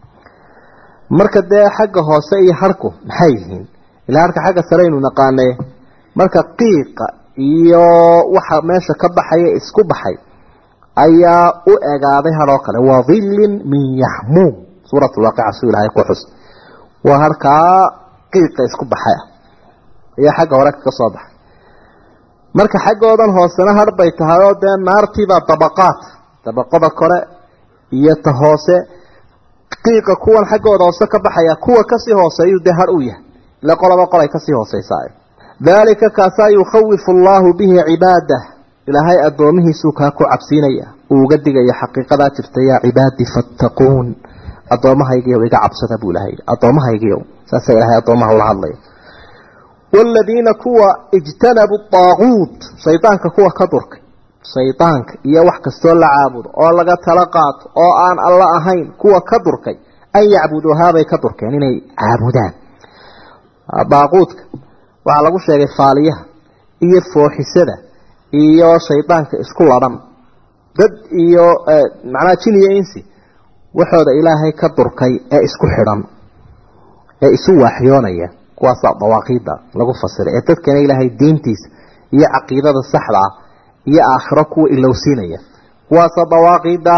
[SPEAKER 1] marka dee xagga hoose iyo harku maxay yihiin ilaa harka xagga sareynu naqaane marka qiiqa iyo waxa meesha ka baxaya isku baxay ayaa u egaaday hadhoo kale waa dhillin min yaxmuum suurat lwaaqica su ilahay ku xus waa harkaa qiiqa isku baxay ah ayaa xagga hore ka soo baxay marka xaggoodan hoosena har bay tahay oo dee naartiibaa dabaqaad dabaqada kore iyo ta hoose qiiqa kuwan xaggooda hoose ka baxaya kuwa kasii hooseeyuu dee har u yahay ile qolaba qolay kasii hooseysaa daalika kaasaa yukhawifu allaahu bihi cibaadah ilaahay addoomihiisuu kaa ku cabsiinaya uu uga digaya xaqiiqadaa jirta yaa cibaadii fattaquun addoommahaygiiyow iga cabsada buu ilahay addoommahaygiiyow saasaa ilahay addoomaha ula hadlaya waaladiina kuwa ijtanabuu daaquut shaydaanka kuwa ka durkay shaydaanka iyo wax kastoo la caabudo oo laga tala qaato oo aan alla ahayn kuwa ka durkay an yacbuduuhaabay ka durkeen inay caabudaan daaquudka waxaa lagu sheegay faaliyaha iyo fooxisada iyo shaydaanka isku ladhan dad iyo macnaha jin iyo insi waxooda ilaahay ka durkay ee isku xidhan ee isu waaxyoonaya kuwaasaa dawaaqiida lagu fasiray ee dadkana ilaahay diintiisa iyo caqiidada saxda ah iyo aakhiro kuwa ilowsiinaya kuwaasaa dawaaqiida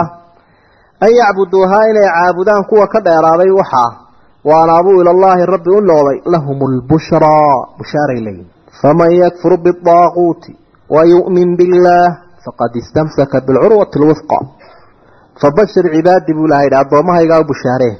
[SPEAKER 1] an yacbuduuhaa inay caabudaan kuwa ka dheeraaday waxaa waanaabuu ilallaahi rabbi u noqday lahum lbushraa bushaaray leeyihin faman yakfur biaaquuti wayu'min billaah faqad istamsaka bilcurwati lwifqa fabashir cibaadii buu ilaha yidhi addoommahaygaa u bushaareen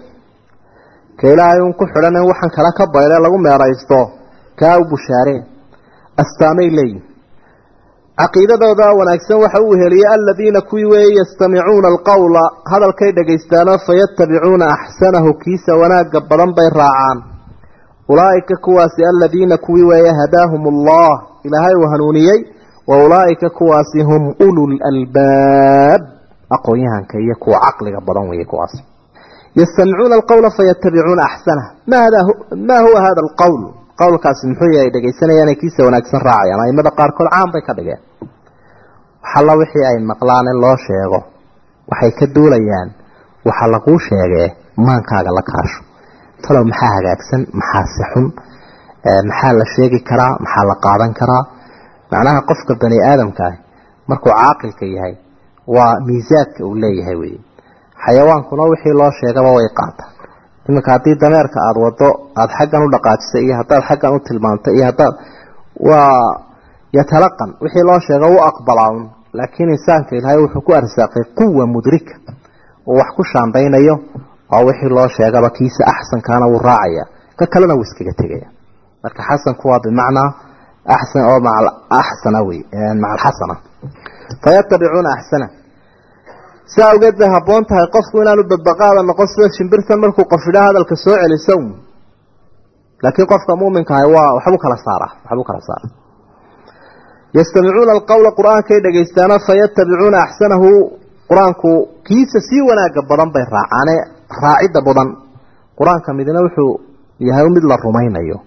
[SPEAKER 1] ka ilaahay un ku xidhan waxaan kala ka baydhe lagu meeraysto kaa u bushaareen astaamay leeyihin caqiidadooda wanaagsan waxa uu heliyey aladiina kuwii weeye yastamicuuna alqowla hadalkay dhagaystaano fayatabicuuna axsanahu kiisa wanaaga badan bay raacaan ulaa'ika kuwaasi aladiina kuwii weeye hadaahum allah ilaahay uu hanuuniyey wa ulaa'ika kuwaasi hum ulul albaab aqoon-yahanka iyo kuwa caqliga badan weeye kuwaas yastamicuuna alqowla fayatabicuuna axsanah maa huwa hada alqowl qowlkaasi muxuu yahay dhegaysanayaan kiisa wanaagsan raacayaan aimada qaarkood caan bay ka dhigeen waxalla wixii ay maqlaan in loo sheego waxay ka duulayaan waxa laguu sheegee maankaaga la kaasho talow maxaa hagaagsan maxaa si xun maxaa la sheegi karaa maxaa la qaadan karaa macnaha qofka bani aadamka ah markuu caaqilka yahay waa miisaadka uu leeyahay wey xayawaankuna wixii loo sheegaba way qaataan iminka haddii dameerka aada wado aada xaggan u dhaqaajisay iyo haddaad xaggan u tilmaamtay iyo haddaad waa yatalaqan wixii loo sheego u aqbalaa un laakiin insaanka ilaahay wuxuu ku arsaaqay quwa mudrika oo wax ku shaandaynayo oo wixii loo sheegaba kiisa axsankaana wuu raacaya ka kalena wuu iskaga tegaya marka xasanku waa bimacnaa axsan oo maca axsana wey maca alxasana fayatabicuuna axsana si awgeed bay habboon tahay qofku inaanu badbaqaada noqon sida shimbirtan markuu qofidha hadalka soo celiso laakiin qofka muuminka ahay waa waxbuu kala saara waxbuu kala saara yastamicuuna alqowla qur-aankay dhegaystaano fayatabicuuna axsanahu qur-aanku kiisa sii wanaaga badan bay raacaane raacidda badan qur-aanka midna wuxuu yahay mid la rumaynayo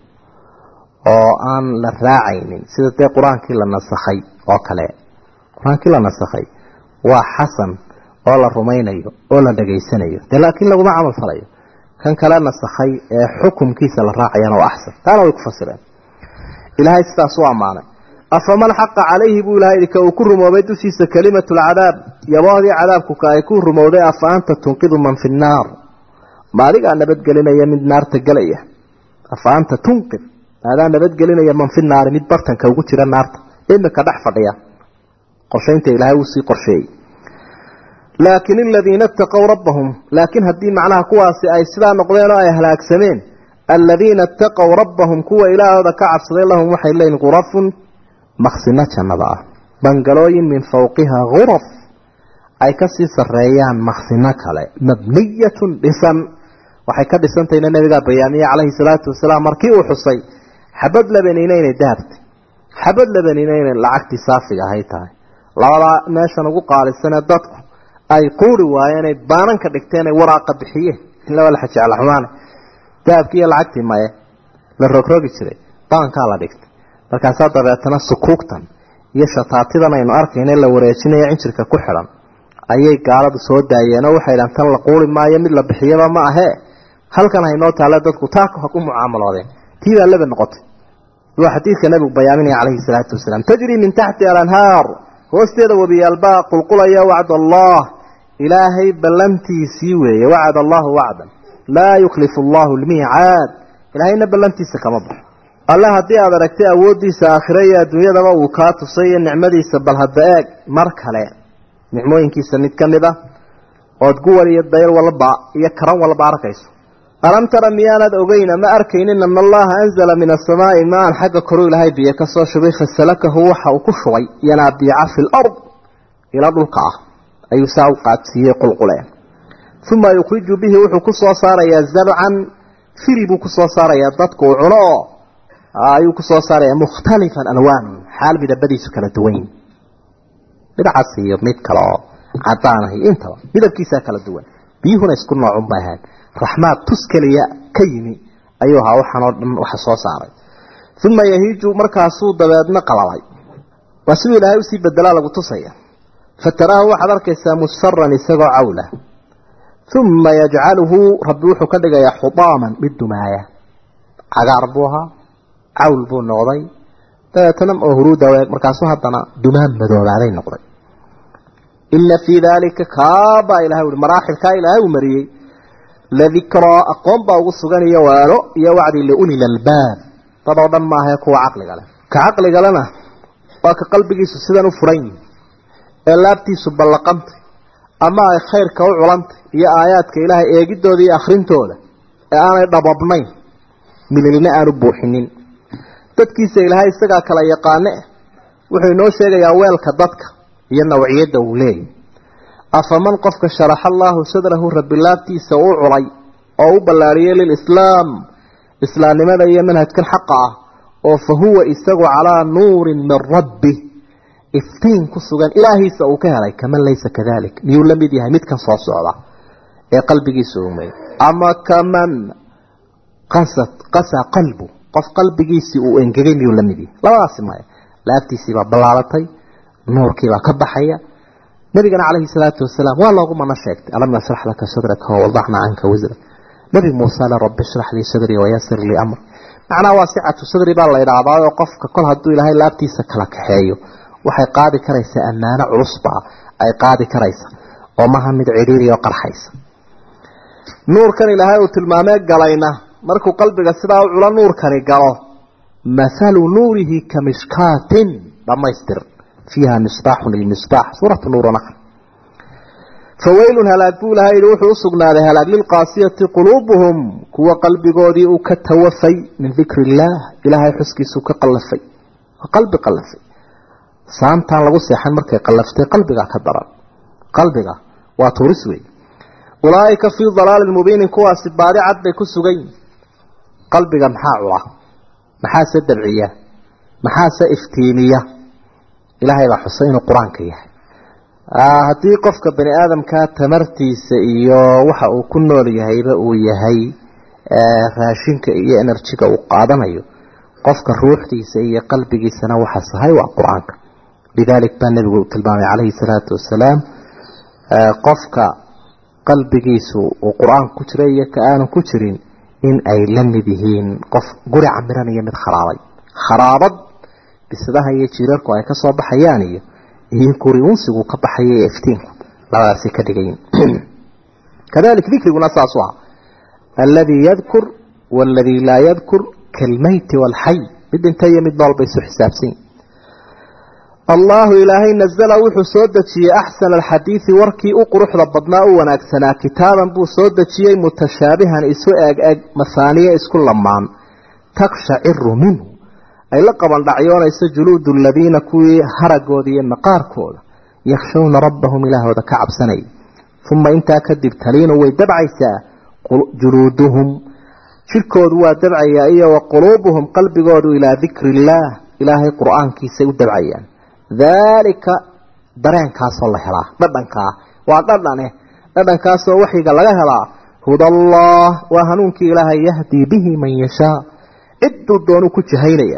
[SPEAKER 1] oo aan la raacaynin sida dee qur-aankii la nasakhay oo kale qur-aankii la nasakhay waa xasan oo la rumaynayo oo la dhegaysanayo dee laakiin laguma camal falayo kan kale nasakhay ee xukumkiisa la raacayana waa axsan taana way ku fasireen ilaahay sidaas u ammaanay afaman xaqa calayhi buu ilahay ka uu ku rumoobay dushiisa kelimatu lcadaab yaboodii cadaabku ka ay ku rumowday afa anta tunqidu man fi nnaar ma adigaa nabadgelinaya mid naarta gelaya afa anta tunqid maadaa nabadgelinaya man fi naari mid bartanka ugu jira naarta imika dhex fadhiya qorshaynta ilaahay uu sii qorsheeyey laakin aladiina itaqow rabbahum laakiin haddii macnaha kuwaasi ay sidaa noqdeen oo ay halaagsameen aladiina itaqow rabbahum kuwa ilaahooda ka cabsaday lahum waxay leeyihin khurafun maqsino jannada ah bangalooyin min fawqiha khuraf ay kasii sareeyaan maqsino kale mabniyatun dhisan waxay ka dhisantahayna nabigaa bayaamiye calayhi salaatu wasalaam markii uu xusay xabad labaniina inay dahabtay xabad labaniina inay lacagtii saafiga ahay tahay labadaa meeshan ugu qaalisanee dadku ay quuri waayeenay baananka dhigteen ay waraaqa bixiyeen ilaa waa la xajecla xumaane dahabkii iyo lacagtii maye la rogrogi jiray baankaa la dhigtay markaasaa dabeetana sukuugtan iyo shataatidan aynu arkayna la wareejinayo cinjirka ku xidhan ayay gaaladu soo daayeen oo waxay dhahan tan la quuli maayo mid la bixiyaba ma ahee halkan haynoo taale dadku taaka ha ku mucaamaloodeen tii baa laba noqotay waa xadiidka nabigu bayaaminaya calayhi salaatu wasalaam tajri min taxti alanhaar hoosteeda wabiyaalbaa qulqulaya wacd allah ilaahay ballantiisii weeye wacad allahu wacdan laa yuklifu allahu lmiicaad ilaahayna ballantiisa kama baxo alle haddii aad aragtay awooddiisa aakhire iyo adduunyadaba uu kaa tusay iyo nicmadiisa bal hadda eeg mar kale nicmooyinkiisa mid ka mid a ood guwal iyo dayr walba iyo karan walba arkayso alam tara miyaanad ogeyna ma arkaynin ana allaha anzala min asamaai maan xagga koru ilaahay biyo ka soo shubay fasalakahu waxa uu ku shubay yanaabiica fi lard ila dhulka ah ayuu saa u qaadsiiyey qulquleen uma yukhriju bihi wuxuu ku soo saarayaa zarcan firi buu ku soo saarayaa dadku uu cuno oo ayuu ku soo saarayaa mukhtalifan alwaan xaal midabadiisu kala duwan yihin midcas iyo mid kale oo cadaan ah iyo intaba midabkiisaa kala duwan biyuhuna isku noocun bay ahayd raxmaad tus keliya ka yimi ayuu ahaa waxaan oo dhan waxa soo saaray uma yahiiju markaasuu dabeedna qalalay waa siduu ilaahay usii bedelaa lagu tusaya fataraahu waxaad arkaysaa musfaran isagoo cawla uma yajcaluhu rabbi wuxuu ka dhigayaa xudaaman mid dumaaya cagaar buu ahaa cawl buu noqday dabeetana oo huruuda weeg markaasuu haddana dumaan madoobaaday noqday ina fii daalika kaabaa ilahay ui maraaxilkaa ilaahay uu mariyey ladikraa aqoon baa ugu sugan iyo waano iyo wacdi liulil albaab dad oo dhan maahae kuwa caqliga leh ka caqligalena waa ka qalbigiisu sidan u furan yihi ee laabtiisu ballaqantay ama ay khayrka u culantay iyo aayaadka ilaahay eegidooda iyo akhrintooda ee aanay dhababnayn mililna aanu buuxinin dadkiisa ilaahay isagaa kala yaqaane wuxuu inoo sheegayaa weelka dadka iyo nawciyadda uu leeyahy afaman qofka sharaxa allaahu sadrahu rabbi laabtiisa u culay oo u ballaariyey lilislaam islaamnimada iyo manhajkan xaqa ah oo fa huwa isagu calaa nuurin min rabbi iftiin ku sugan ilaahiisa uu ka helay kaman laysa kadalik miyuu la mid yahay midkan soo socda ee qalbigiisa umay ama kaman qasad qasa qalbu qof qalbigiisii uu engegay miyuu la mid yahay labadaasi maya laabtiisiibaa ballaalatay nuurkiibaa ka baxaya nabigana calayhi salaatu wasalaam waa loogu mana sheegtay alam nasrax laka sadraka wawadacna canka wisra nabi muuse le rabbi shrax lii sadrii wayasir lii amri macnaha waa sicatu sadri baa la idhaahdaa oo qofka kol hadduu ilaahay laabtiisa kala kaxeeyo waxay qaadi karaysaa ammaano culusba ay qaadi karaysa oo maha mid cidhiiri oo qarxaysa nuurkan ilaahay uu tilmaamee galayna markuu qalbiga sidaa u culo nuurkani galo mathalu nuurihi ka mishkaatin dhammaystir fiiha misbaaxun ilmisbaax suuratu nuura naxr fawaylun halaag buu ilahay yihi wuxuu usugnaaday halaag lilqaasiyati quluubuhum kuwa qalbigoodii uu ka tawafay min dikri illaah ilaahay xuskiisuu ka qallafay qalbi qallafay saantaan lagu seexan markay qallaftay qalbigaa ka daran qalbiga waa tuuris wey ulaaika fii dalaalin mubiinin kuwaasi baadi cad bay ku sugan yihin qalbiga maxaa cula maxaase dabciya maxaase iftiimiya ilaahay baa xusay inuu qur-aanka yahay haddii qofka bani aadamkaa tamartiisa iyo waxa uu ku nool yahayba uu yahay raashinka iyo enerjiga uu qaadanayo qofka ruuxdiisa iyo qalbigiisana waxa sahay waa qur-aanka lidalik baa nebigu tilmaamay calayhi salaatu wasalaam qofka qalbigiisu uu qur-aanka ku jira iyo ka aanu ku jirin in ay la mid yihiin qof guri camiran iyo mid kharaabay kharaabad bisadaha iyo jiirarku ay ka soo baxayaan iyo iyo guri unsigu ka baxaya ee iftiinku labadaasi ka dhigayin kadalik dikriguna saasu ah alladii yadkur waaladii laa yadkur kalmeyti waalxay mid dhinta iyo mid nool bay isu xisaabsan allahu ilaahay nazala wuxuu soo dejiyey axsana alxadiidi warkii u quruxda badnaa u wanaagsanaa kitaaban buu soo dejiyey mutashaabihan isu eeg eg mahaaniye isku lamaan takshaciru minhu ay la qaban dhacyoonayso juluudu aladiina kuwii haragooda iyo maqaarkooda yakhshawna rabbahum ilaahooda ka cabsanaya uma intaa kadib taliinu way dabcaysaa juluuduhum jirkoodu waa dabcayaa iyo wa quluubuhum qalbigoodu ilaa dikri illaah ilaahay qur-aankiisay u dabcayaan daalika dareenkaasoo la helaa dhadhankaa waa dhadhane dhadhankaasoo waxyiga laga helaa hudallah waa hanuunkii ilaahay yahdii bihi man yashaa cidduu doonuu ku jahaynaya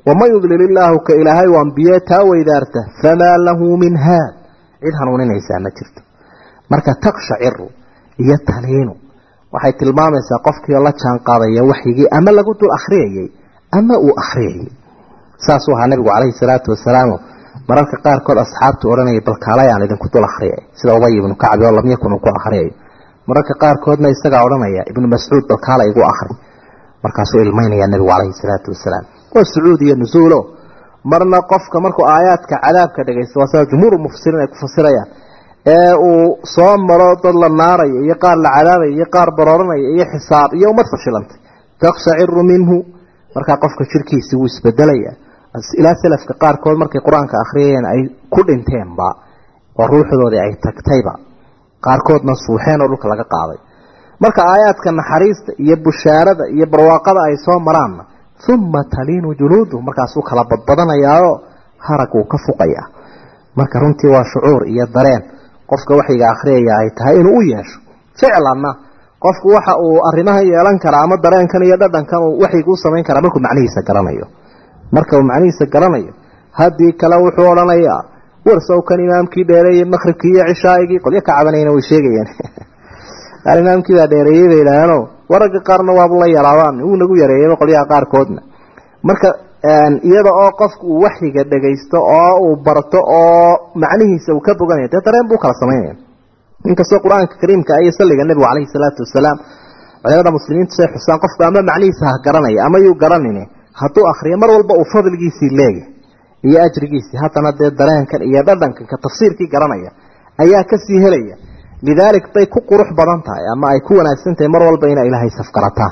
[SPEAKER 1] waman yudlil illaahu ka ilaahay u ambiye taa weydaarta famaa lahu min haad cid hanuuninaysaa ma jirto marka takshaciru iyo taliinu waxay tilmaamaysaa qofkii oo la jaan qaadaya waxyigii ama lagu dul akhriyayey ama uu akhriyayey saasuu ahaa nabigu calayhi salaatu wasalaam mararka qaarkood asxaabtu odhanayay balkaalayaan idinku dul akhriyay sida ubay ibnu kacbi oo lam yakun uu ku akhriyayo mararka qaarkoodna isagaa odhanaya ibnu mascuud balkaala igu akhri markaasuu ilmaynaya nabigu calayhi salaatu wasalaam waa sucuud iyo nusuulo marna qofka markuu aayaadka cadaabka dhegaysto waa sida jumhuuru mufasiriin ay ku fasirayaan ee uu soo maro dad la naaraya iyo qaar la cadaabaya iyo qaar barooranaya iyo xisaab iyo ummad fashilantay takshaciru minhu markaa qofka jirkiisii wuu isbedelaya ilaa salafka qaarkood markay qur-aanka akhriyayeen ay ku dhinteenba oo ruuxdoodii ay tagtayba qaarkoodna suuxeen oo dhulka laga qaaday marka aayaadka naxariista iyo bushaarada iyo barwaaqada ay soo maraanna uma taliinu juluudu markaasuu kala badbadanayaao harag uu ka fuqaya marka runtii waa shucuur iyo dareen qofka waxyiga akhriyaya ay tahay inuu u yeesho ficlanna qofku waxa uu arrimahan yeelan karaa ama dareenkan iyo dhadhankan uu waxyiga u samayn karaa markuu macnihiisa garanayo marka uu macnihiisa garanayo haddii kale wuxuu odhanayaa warsowkan imaamkii dheereeyey maqribkii iyo cishaaigii qolyo ka cabanayna way sheegayeen qaar imaamkii baa dheereeyey bay idhaahaano waragga qaarna waabu la yaraabaan wuu nagu yareeyeyba qolyaha qaarkoodna marka iyada oo qofku uu waxyiga dhagaysto oo uu barto oo macnihiisa uu ka boganaya dee dareen buu kala samaynaya inkastoo qur-aanka kariimka iyo salliga nebigu calayhi salaatu wasalaam culimada muslimiintu say xusaan qofku ama macnihiisa ha garanaya ama yuu garanine hadduu akriyo mar walba uu fadligiisii leeyahy iyo ajrigiisii haddana dee dareenkan iyo dhadhankan ka tafsiirkii garanaya ayaa kasii helaya lidaalik bay ku qurux badan tahay ama ay ku wanaagsan tahay mar walba inay ilaahay safgarataan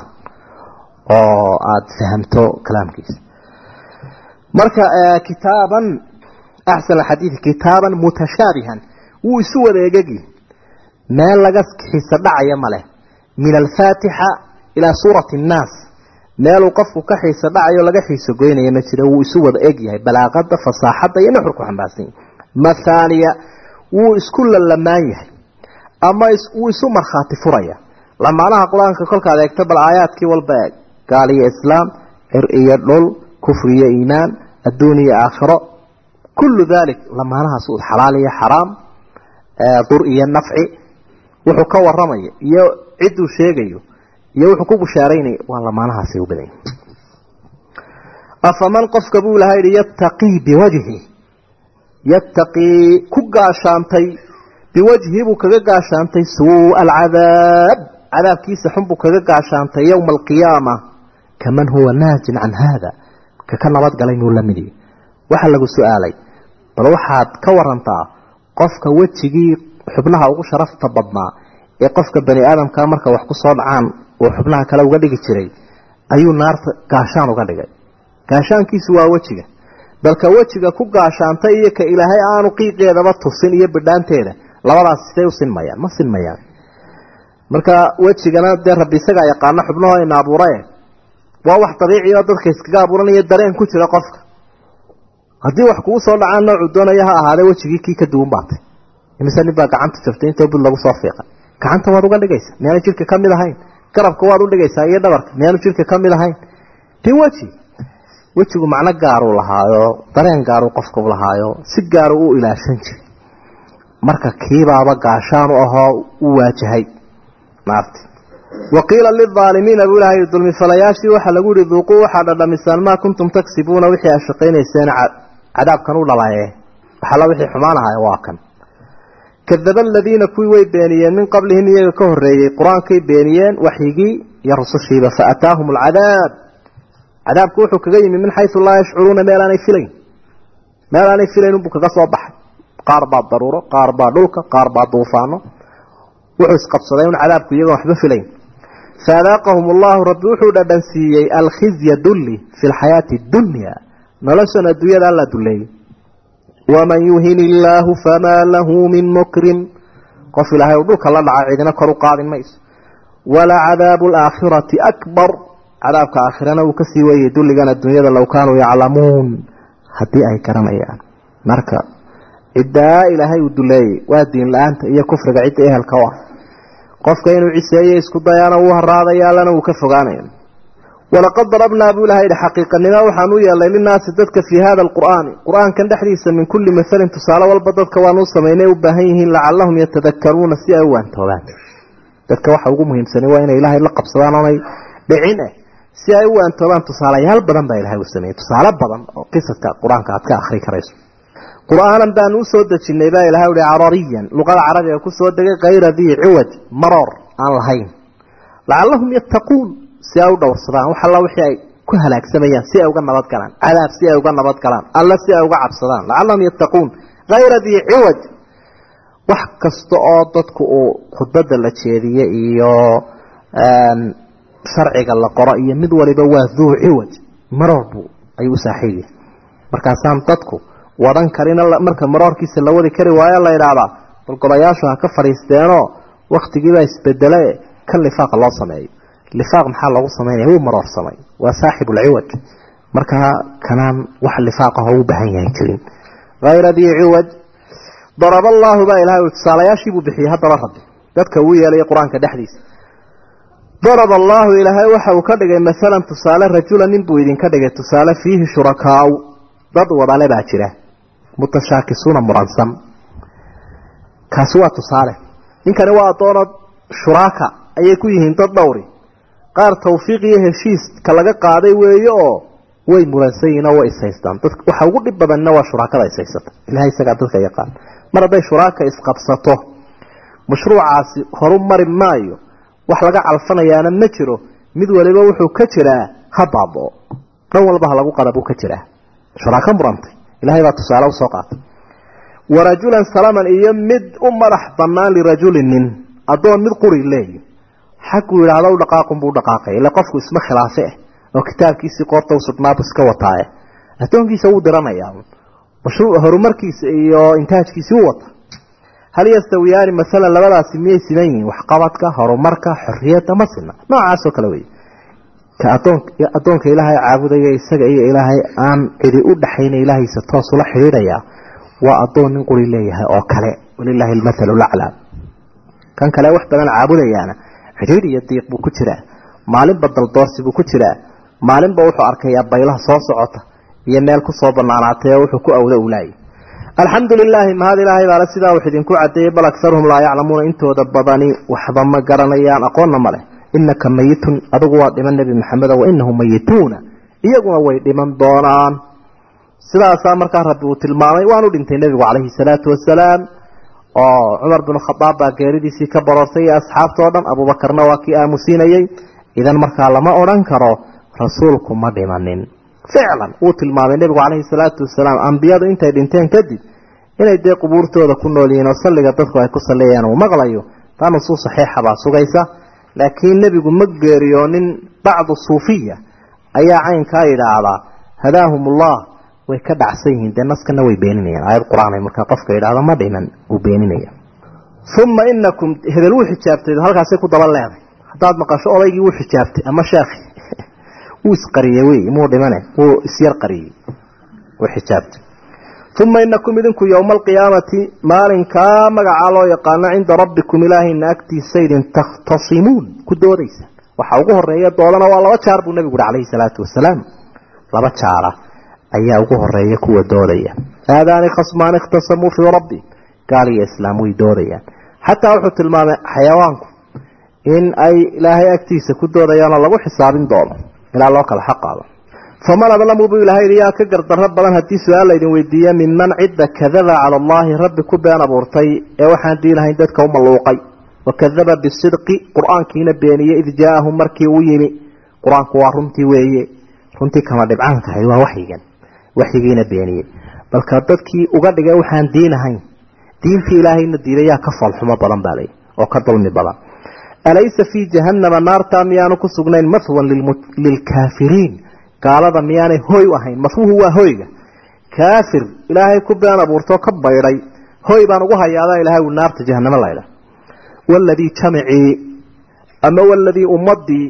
[SPEAKER 1] oo aada fahamto kalaamkiisa marka kitaaban axsan alxadiidi kitaaban mutashaabihan wuu isu wadeegagi meel laga xiisa dhacaya maleh min alfaatixa ilaa suurati annaas meeluu qofku ka xiisa dhacayo laga xiiso goynaya ma jira wuu isu wada eg yahay balaaqada fasaaxadda iyo nuxurku xambaarsan yahay mathaaniya wuu isku lalamaan yahay ama wuu isu markhaati furaya lamaanaha qur-aanka kolkaad eegto bal aayaadkii walba eeg gaal iyo islaam cir iyo dhul kufri iyo iimaan adduun iyo aakhiro kullu dalik lamaanahaas xalaal iyo xaraam dur iyo nafci wuxuu ka waramaya iyo cidduu sheegayo iyo wuxuu ku bushaaraynaya waa lamaanahaasay u badan yihin afaman qofka buu laha yidhi yattaqii biwajhi yattaqii ku gaashaantay biwajhi buu kaga gaashaantay suu'a alcadaab cadaabkiisa xun buu kaga gaashaantay yowma alqiyaama kaman huwa naajin can haada ka ka nabadgalay muu la mid yahi waxaa lagu su-aalay bal waxaad ka warantaa qofka wejigii xubnaha ugu sharafta badnaa ee qofka bani aadamka marka wax ku soo dhacaan uu xubnaha kale uga dhigi jiray ayuu naarta gaashaan uga dhigay gaashaankiisu waa wejiga balka wejiga ku gaashaantay iyo ka ilaahay aanu qiiqeedaba tusin iyo bidhaanteeda labadaas siday u sinmayaan ma sinmayaan marka wejigana dee rabbi isagaa yaqaano xubnahoo ina abuurae waa wax dabiici oo dadka iskaga abuuranaya dareen ku jira qofka haddii wax kugu soo dhacaan noocuu doonaya ha ahaadee wejigii kii ka duwan baatay imise nin baa gacanta jabtay intoo bud lagu soo fiiqay gacanta waad uga dhigaysa miyaanu jidhka ka mid ahayn garabka waad u dhigaysaa iyo dhabarka miyaanu jidhka ka mid ahayn tin weji wejigu macno gaaruu lahaayo dareen gaaruu qofka u lahaayo si gaaru u ilaashan jiray marka kiibaaba gaashaan u ahoo u waajahay naarti waqiila lilaalimiina buu ilahay dulmifalayaashii waxaa lagu yihi duuquu waxaa dhadhamisaan maa kuntum tagsibuuna wixii aad shaqaynayseen cadaabkan u dhalaye waxala wixii xumaan ahay waa kan kadaba aladiina kuwii way beeniyeen min qablihim iyaga ka horreeyey qur-aankay beeniyeen waxyigii iyo rusushiiba faataahum alcadaab cadaabku wuxuu kaga yimi min xayu laa yashcuruuna meel aanay filayn meel aanay filayn unbuu kaga soo baxay qaar baa daruuro qaar baa dhulka qaar baa duufaano wuxuu isqabsaday un cadaabku iyagoon waxba filayn faadaaqahum allahu rabbi wuxuu dhadhansiiyey alkhizya dulli fi lxayaati dunya noloshan adduunyada alla duleeyey waman yuhin illaahu famaa lahu min mukrim qof ilaahay uu dhulka la dhaca cidina kor u qaadin mayso wala cadaabu alaakhirati akbar cadaabka aakhirana uu kasii weeyey dulligan adduunyada low kaanuu yaclamuun haddii ay garanayaan marka ciddaa ilaahay uu duleeyey waa diin la-aanta iyo kufriga cidda ehelka u ah qofka inuu ciseeye isku dayaana wuu haraadaya allana wuu ka fogaanaya walaqad darabnaa buu ilahay yihi xaqiiqanimo waxaan u yeelnay linaasi dadka fii hada alqur'aani qur-aankan dhexdiisa min kulli masalin tusaale walba dadka waan u samaynay u baahan yihiin lacallahum yatadakaruuna si ay u waantoobaan dadka waxa ugu muhiimsani waa inay ilaahay la qabsadaan oonay dhicin eh si ay u waantoobaan tusaalayaal badan baa ilahay u sameeyey tusaale badan oo qisadka qur-aanka aad ka akhri karayso qur-aanan baanu usoo dejinay baa ilahay uhi carariyan luqada carabiga kusoo degay kayra dii ciwaj maroor aan lahayn lacallahum yattaquun si ay u dhowrsadaan wax alla wixii ay ku halaagsamayaan si ay uga nabad galaan cadaab si ay uga nabad galaan alla si ay uga cabsadaan lacallahum yattaquun kayra dii ciwaj wax kasta oo dadku uu khudbada la jeediye iyo sharciga la qoro iyo mid waliba waa duu ciwaj maroor buu ayuu u saaxiib yahay markaasaan dadku wadan karina marka maroorkiisa la wadi kari waayo la idhaahdaa bal golayaashu ha ka fadhiisteenoo waktigiibaa isbedele kan lifaaqa loo sameeyo lifaaq maxaa loogu samaynaya wuu maroorsamay waa saaxibulciwaj markaa kanaan wax lifaaqaho u baahan yahay jirin hayra dii ciwaj daraba allaahu baa ilahay tusaalayaashiibuu bixiyey haddaba rabbi dadka uu yeelaya qur-aanka dhexdiisa daraba allaahu ilaahay waxa uu ka dhigay maalan tusaale rajula nin buu idinka dhigay tusaale fiihi shurakaau dad wadale baa jira mutashaakisuuna muransan kaasi waa tusaale ninkani waa addoonoo shuraaka ayay ku yihiin dad dhowri qaar tawfiiq iyo heshiiska laga qaaday weeye oo way muransan yihiin oo way ishaystaan dad waxa ugu dhib badanina waa shuraakada ishaysata ilahay isagaa dadka yaqaan mar hadday shuraaka isqabsato mashruucaasi horu mari maayo wax laga calfanayaana ma jiro mid waliba wuxuu ka jiraa ha baaboo dhan walba ha lagu qadabuu ka jiraa shuraako murantay ilahay baa tusaale usoo qaatay warajulan salaman iyo mid u madax banaan lirajulin nin addoon mid quri leeyi xaguu yidhaahdo u dhaqaaqun buu dhaqaaqay ila qofku isma khilaafe ah oo kitaabkiisii qoorta usudhnaabu iska wataaye addoonkiisa wuu diranayaa mashruuc horumarkiisa iyo intaajkiisii u wata hal yastawiyaani masalan labadaasi miyay siman yihiin waxqabadka horumarka xorriyadda ma sina noocaasoo kale wey ka adoon addoonka ilaahay caabudaya isaga iyo ilaahay aan cidi u dhaxayna ilaahiisa toos ula xidhiidhaya waa addoon nin quri leeyahay oo kale walilaahi almathalu laclaa kan kale wax badan caabudayaana xidhiidh iyo diiq buu ku jiraa maalinba daldoorsi buu ku jiraa maalinba wuxuu arkayaa baylaha soo socota iyo meel kusoo banaanaatay oo wuxuu ku awda ulaayay alxamdu lilaahi mahad ilaahay baale sidaa wax idinku cadeeyey bal akaruhum laa yaclamuuna intooda badani waxba ma garanayaan aqoonna ma leh inaka mayitun adigu waa dhiman nebi maxamedo wa inahum mayituuna iyaguna way dhiman doonaan sidaasaa markaa rabbi uu tilmaamay waanu dhintay nebigu calayhi salaatu wasalaam oo cumar binu khadaab baa geeridiisii ka baroortay iyo asxaabtao dhan abuubakarna waa kii aamusiinayey idan markaa lama odhan karo rasuulku ma dhimanin ficlan wuu tilmaamay nebigu calayhi salaatu wasalaam ambiyadu intay dhinteen kadib inay dee qubuurtooda ku nool yihiin oo salliga dadku ay ku salliyayaan uu maqlayo taa nusuus saxiixa baa sugaysa laakiin nebigu ma geeriyoonin bacdu suufiya ayaa caynkaa yidhaahdaa hadaahumullah way ka dhacsan yihiin dee naskana way beeninayaan aayad qur-aan markaa qofka yidhaahdo ma dhiman uu beeninaya uma inakum hebel wuu xijaabtay halkaasay ku daba leeday haddaad maqasho odaygii wuu xijaabtay ama sheekhi wuu isqariyey wey muu dhimane wuu isyar qariyey wuu xijaabtay uma inakum idinku yowma alqiyaamati maalinkaa magacaa loo yaqaano cinda rabbikum ilaahayna agtiisa idin takhtasimuun ku doodaysa waxa ugu horeeya doodana waa laba jaar buu nebigu uhi calayhi salaatu wasalaam laba jaara ayaa ugu horeeya kuwa doodaya aadaani khasmaani ikhtasamuu fii rabbi gaal iyo islaam way doodayaan xataa wuxuu tilmaamay xayawaanku in ay ilaahay agtiisa ku doodayaanoo lagu xisaabin doono ilaa loo kala xaqaado faman adlamu buu ilahay yaa ka gardarro badan haddii su-aal laydin weydiiya minman cidda kadaba cala allahi rabbi ku been abuurtay ee waxaan diinahayn dadka u malluuqay wakadaba bisidqi qur-aankiina beeniyey id jaaahum markii uu yimi qur-aanku waa runtii weeye runtii kama dhibcaankahay waa waxyigan waxyigiina beeniyey balka dadkii uga dhigay waxaan diinahayn diintii ilaahayna diiday yaa ka foolxumo badan baa lay oo ka dulmi badan alaysa fii jahannama naartaa miyaanu ku sugnayn mahwan lilkaafiriin gaalada miyaanay hoy u ahayn mahwuhu waa hoyga kaafir ilaahay ku been abuurtoo ka baydhay hoy baan ugu hayaada ilahay uu naarta jahanamo laydha waladii jamicii ama waladii ummadii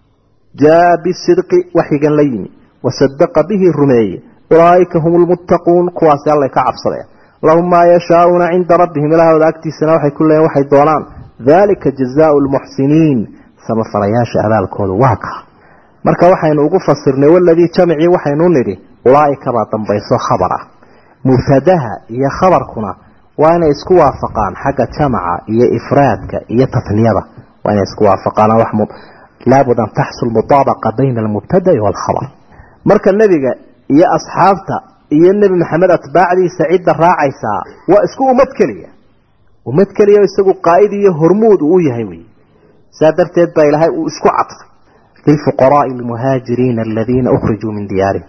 [SPEAKER 1] jaa bisidqi waxyigan la yimi wasadaqa bihi rumeeye ulaaika hum lmuttaquun kuwaasi allay ka cabsadeen lahum maa yashaauuna cinda rabbihim ilaahooda agtiisana waxay ku leeyiin waxay doonaan dalika jazaau lmuxsiniin samafalayaasha abaalkoodu waa kaa marka waxaynu ugu fasirnay waladii jamcii waxaynu nidhi ulaaika baa dambayso khabar ah mubtadaha iyo khabarkuna waa inay isku waafaqaan xagga jamaca iyo ifraadka iyo tatniyada waa inay isku waafaqaan laabud an taxsul mutaabaqa bayna almubtada'i waalkhabar marka nebiga iyo asxaabta iyo nebi maxamed atbaacdiisa cidda raacaysaa waa isku ummad keliya ummad keliya isagu qaa'id iyo hormuud uu u yahay wey saa darteed baa ilaahay uu isku cadfay lilfuqaraai almuhaajiriina aladiina ukhrijuu min diyaarihim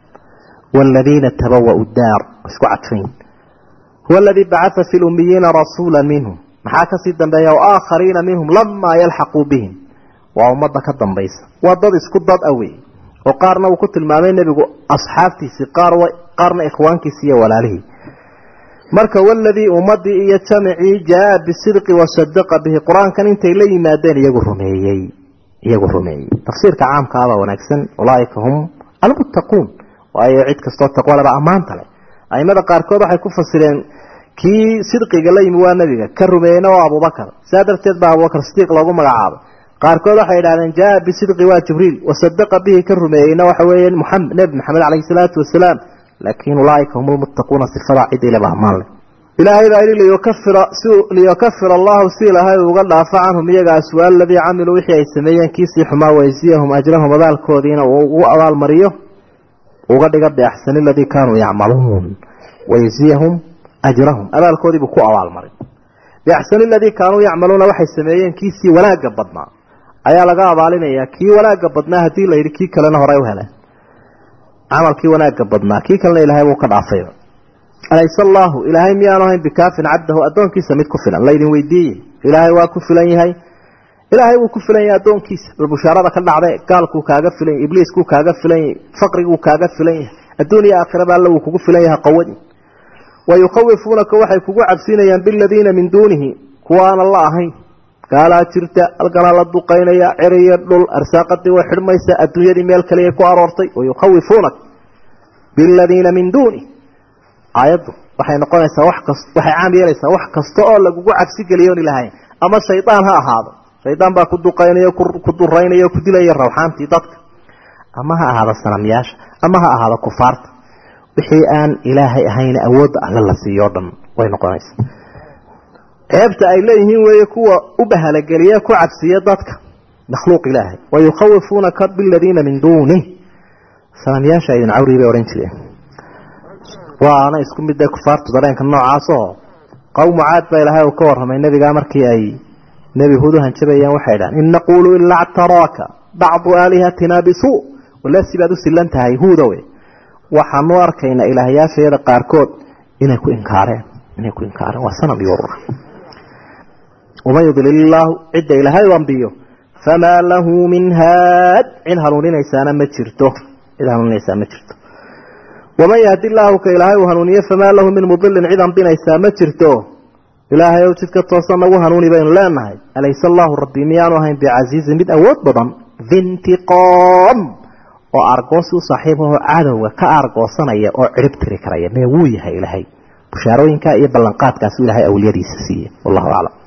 [SPEAKER 1] والذين تبوأوا الدار اسكو عطفين هو الذي بعث في الأميين رسولا منهم محاكا سيدا بيا وآخرين منهم لما يلحقوا بهم وأمضى كدن بيس وضد اسكو ضد أوي وقارنا وكنت المامين نبي أصحابتي سقار وقارنا إخوانك سيا ولا له marka waladii ummadii iyo jamcii jaa bisidqi wasadaqa bihi qur-aankan intay la yimaadeen iyagu rumeeyey iyagu rumeeyey tafsiirka caamkaaba wanaagsan ulaaika hum almuttaquun waayo cid kastoo taqwalaba ammaanta leh aimada qaarkood waxay ku fasireen kii sidqiga la yimi waa nebiga ka rumeeyeyna waa abubakar saa darteed baa abubakar sidiiq loogu magacaabay qaarkood waxay idhahdeen jaa bisidqi waa jibriil wasadaqa bihi ka rumeeyeyna waxa weeye muxamed nebi maxamed caleyhi salaatu wasalaam laakiin ulaaika hum lmuttaquuna sifadaa cid ilaba ammaan leh ilaahay baa yidhi liyukafira si liyukafira allahu si ilaahay uga dhaafo canhum iyaga aswaa aladii camiluu wixii ay sameeyeen kiisii xumaa waysiyahum ajrahum abaalkoodiina uu ugu abaalmariyo uga dhiga biaxsani aladii kaanuu yacmaluun wayziyahum ajrahum abaalkoodiibuu ku abaalmaray biaxsani aladii kaanuu yacmaluuna waxay sameeyeen kiisii wanaagga badnaa ayaa laga abaalinayaa kii wanaagga badnaa haddii la yidhi kii kalena horey u heleen camalkii wanaagga badnaa kii kalena ilaahay buu ka dhaafay alayse allaahu ilaahay miyaanu ahayn bikaafin cabdahu addoonkiisa mid ku filan laydin weydiiye ilaahay waa ku filan yahay ilaahay wuu ku filan yahay addoonkiisa bal bushaarada ka dhacday gaalkuu kaaga filan yahy ibliiskuu kaaga filan yahay faqriguu kaaga filan yahay adduun iyo aakhiraba alla wuu kugu filan yahay qawadi wa yukhawifuunaka waxay kugu cabsinayaan biladiina min duunihi kuwaana la ahayn gaalaa jirta halkanaa la duqaynaya ceriyo dhul arsaaqadii way xidhmaysa adduunyadii meel kaliya ku aroortay wa yukhawifuunak biladiina min duunih aayaddu waxay noqonaysaa wax kas waxay caam yeelaysaa wax kasta oo lagugu cabsi geliyoon ilahayn ama shaydaan ha ahaado shaydaan baa ku duqaynaya ku duraynaya ku dilaya rawxaantii dadka ama ha ahaado sanamyaasha ama ha ahaado kufaarta wixii aan ilaahay ahayn awoodda alle la siiyo dhan way noqonaysaa ceebta ay leeyihiin weeye kuwa u bahalageliya ku cabsiya dadka makhluuq ilaahay wa yukhawifuunaka biladiina min duunih sanamyaasha idin cawrii bay odhan jireen waana isku mid ee kufaartu dareenka noocaasoo qowmu caad baa ilaahay uu ka warramay nebigaa markii ay nebi huud u hanjabayeen waxay dhahan in naquulu ilaa ctaraaka bacdu aalihatina bisuu walasi baad u silan tahay huudowe waxaanu arkaynaa ilaahyaashayada qaarkood inay ku inkaareen inay ku inkaareen waa sanam iyo urura waman yudlil illaahu cidda ilaahay u ambiyo famaa lahu min haad cid hanuuninaysaana ma jirto cid hanuuninaysaa ma jirto waman yahdi illaahu ka ilaahay uu hanuuniye famaa lahu min mudilin cid ambinaysaa ma jirto ilaahay ow jidka toosan nagu hanuuni baynu leenahay alayse allaahu rabbi miyaanu ahayn bicasiizin mid awood badan dintiqoom oo argoosi u saaxiibahoo cadowga ka argoosanaya oo cirib tiri karaya mee wuu yahay ilaahay bushaarooyinka iyo ballanqaadkaasu ilaahay awliyadiisa siiye wallahu aclam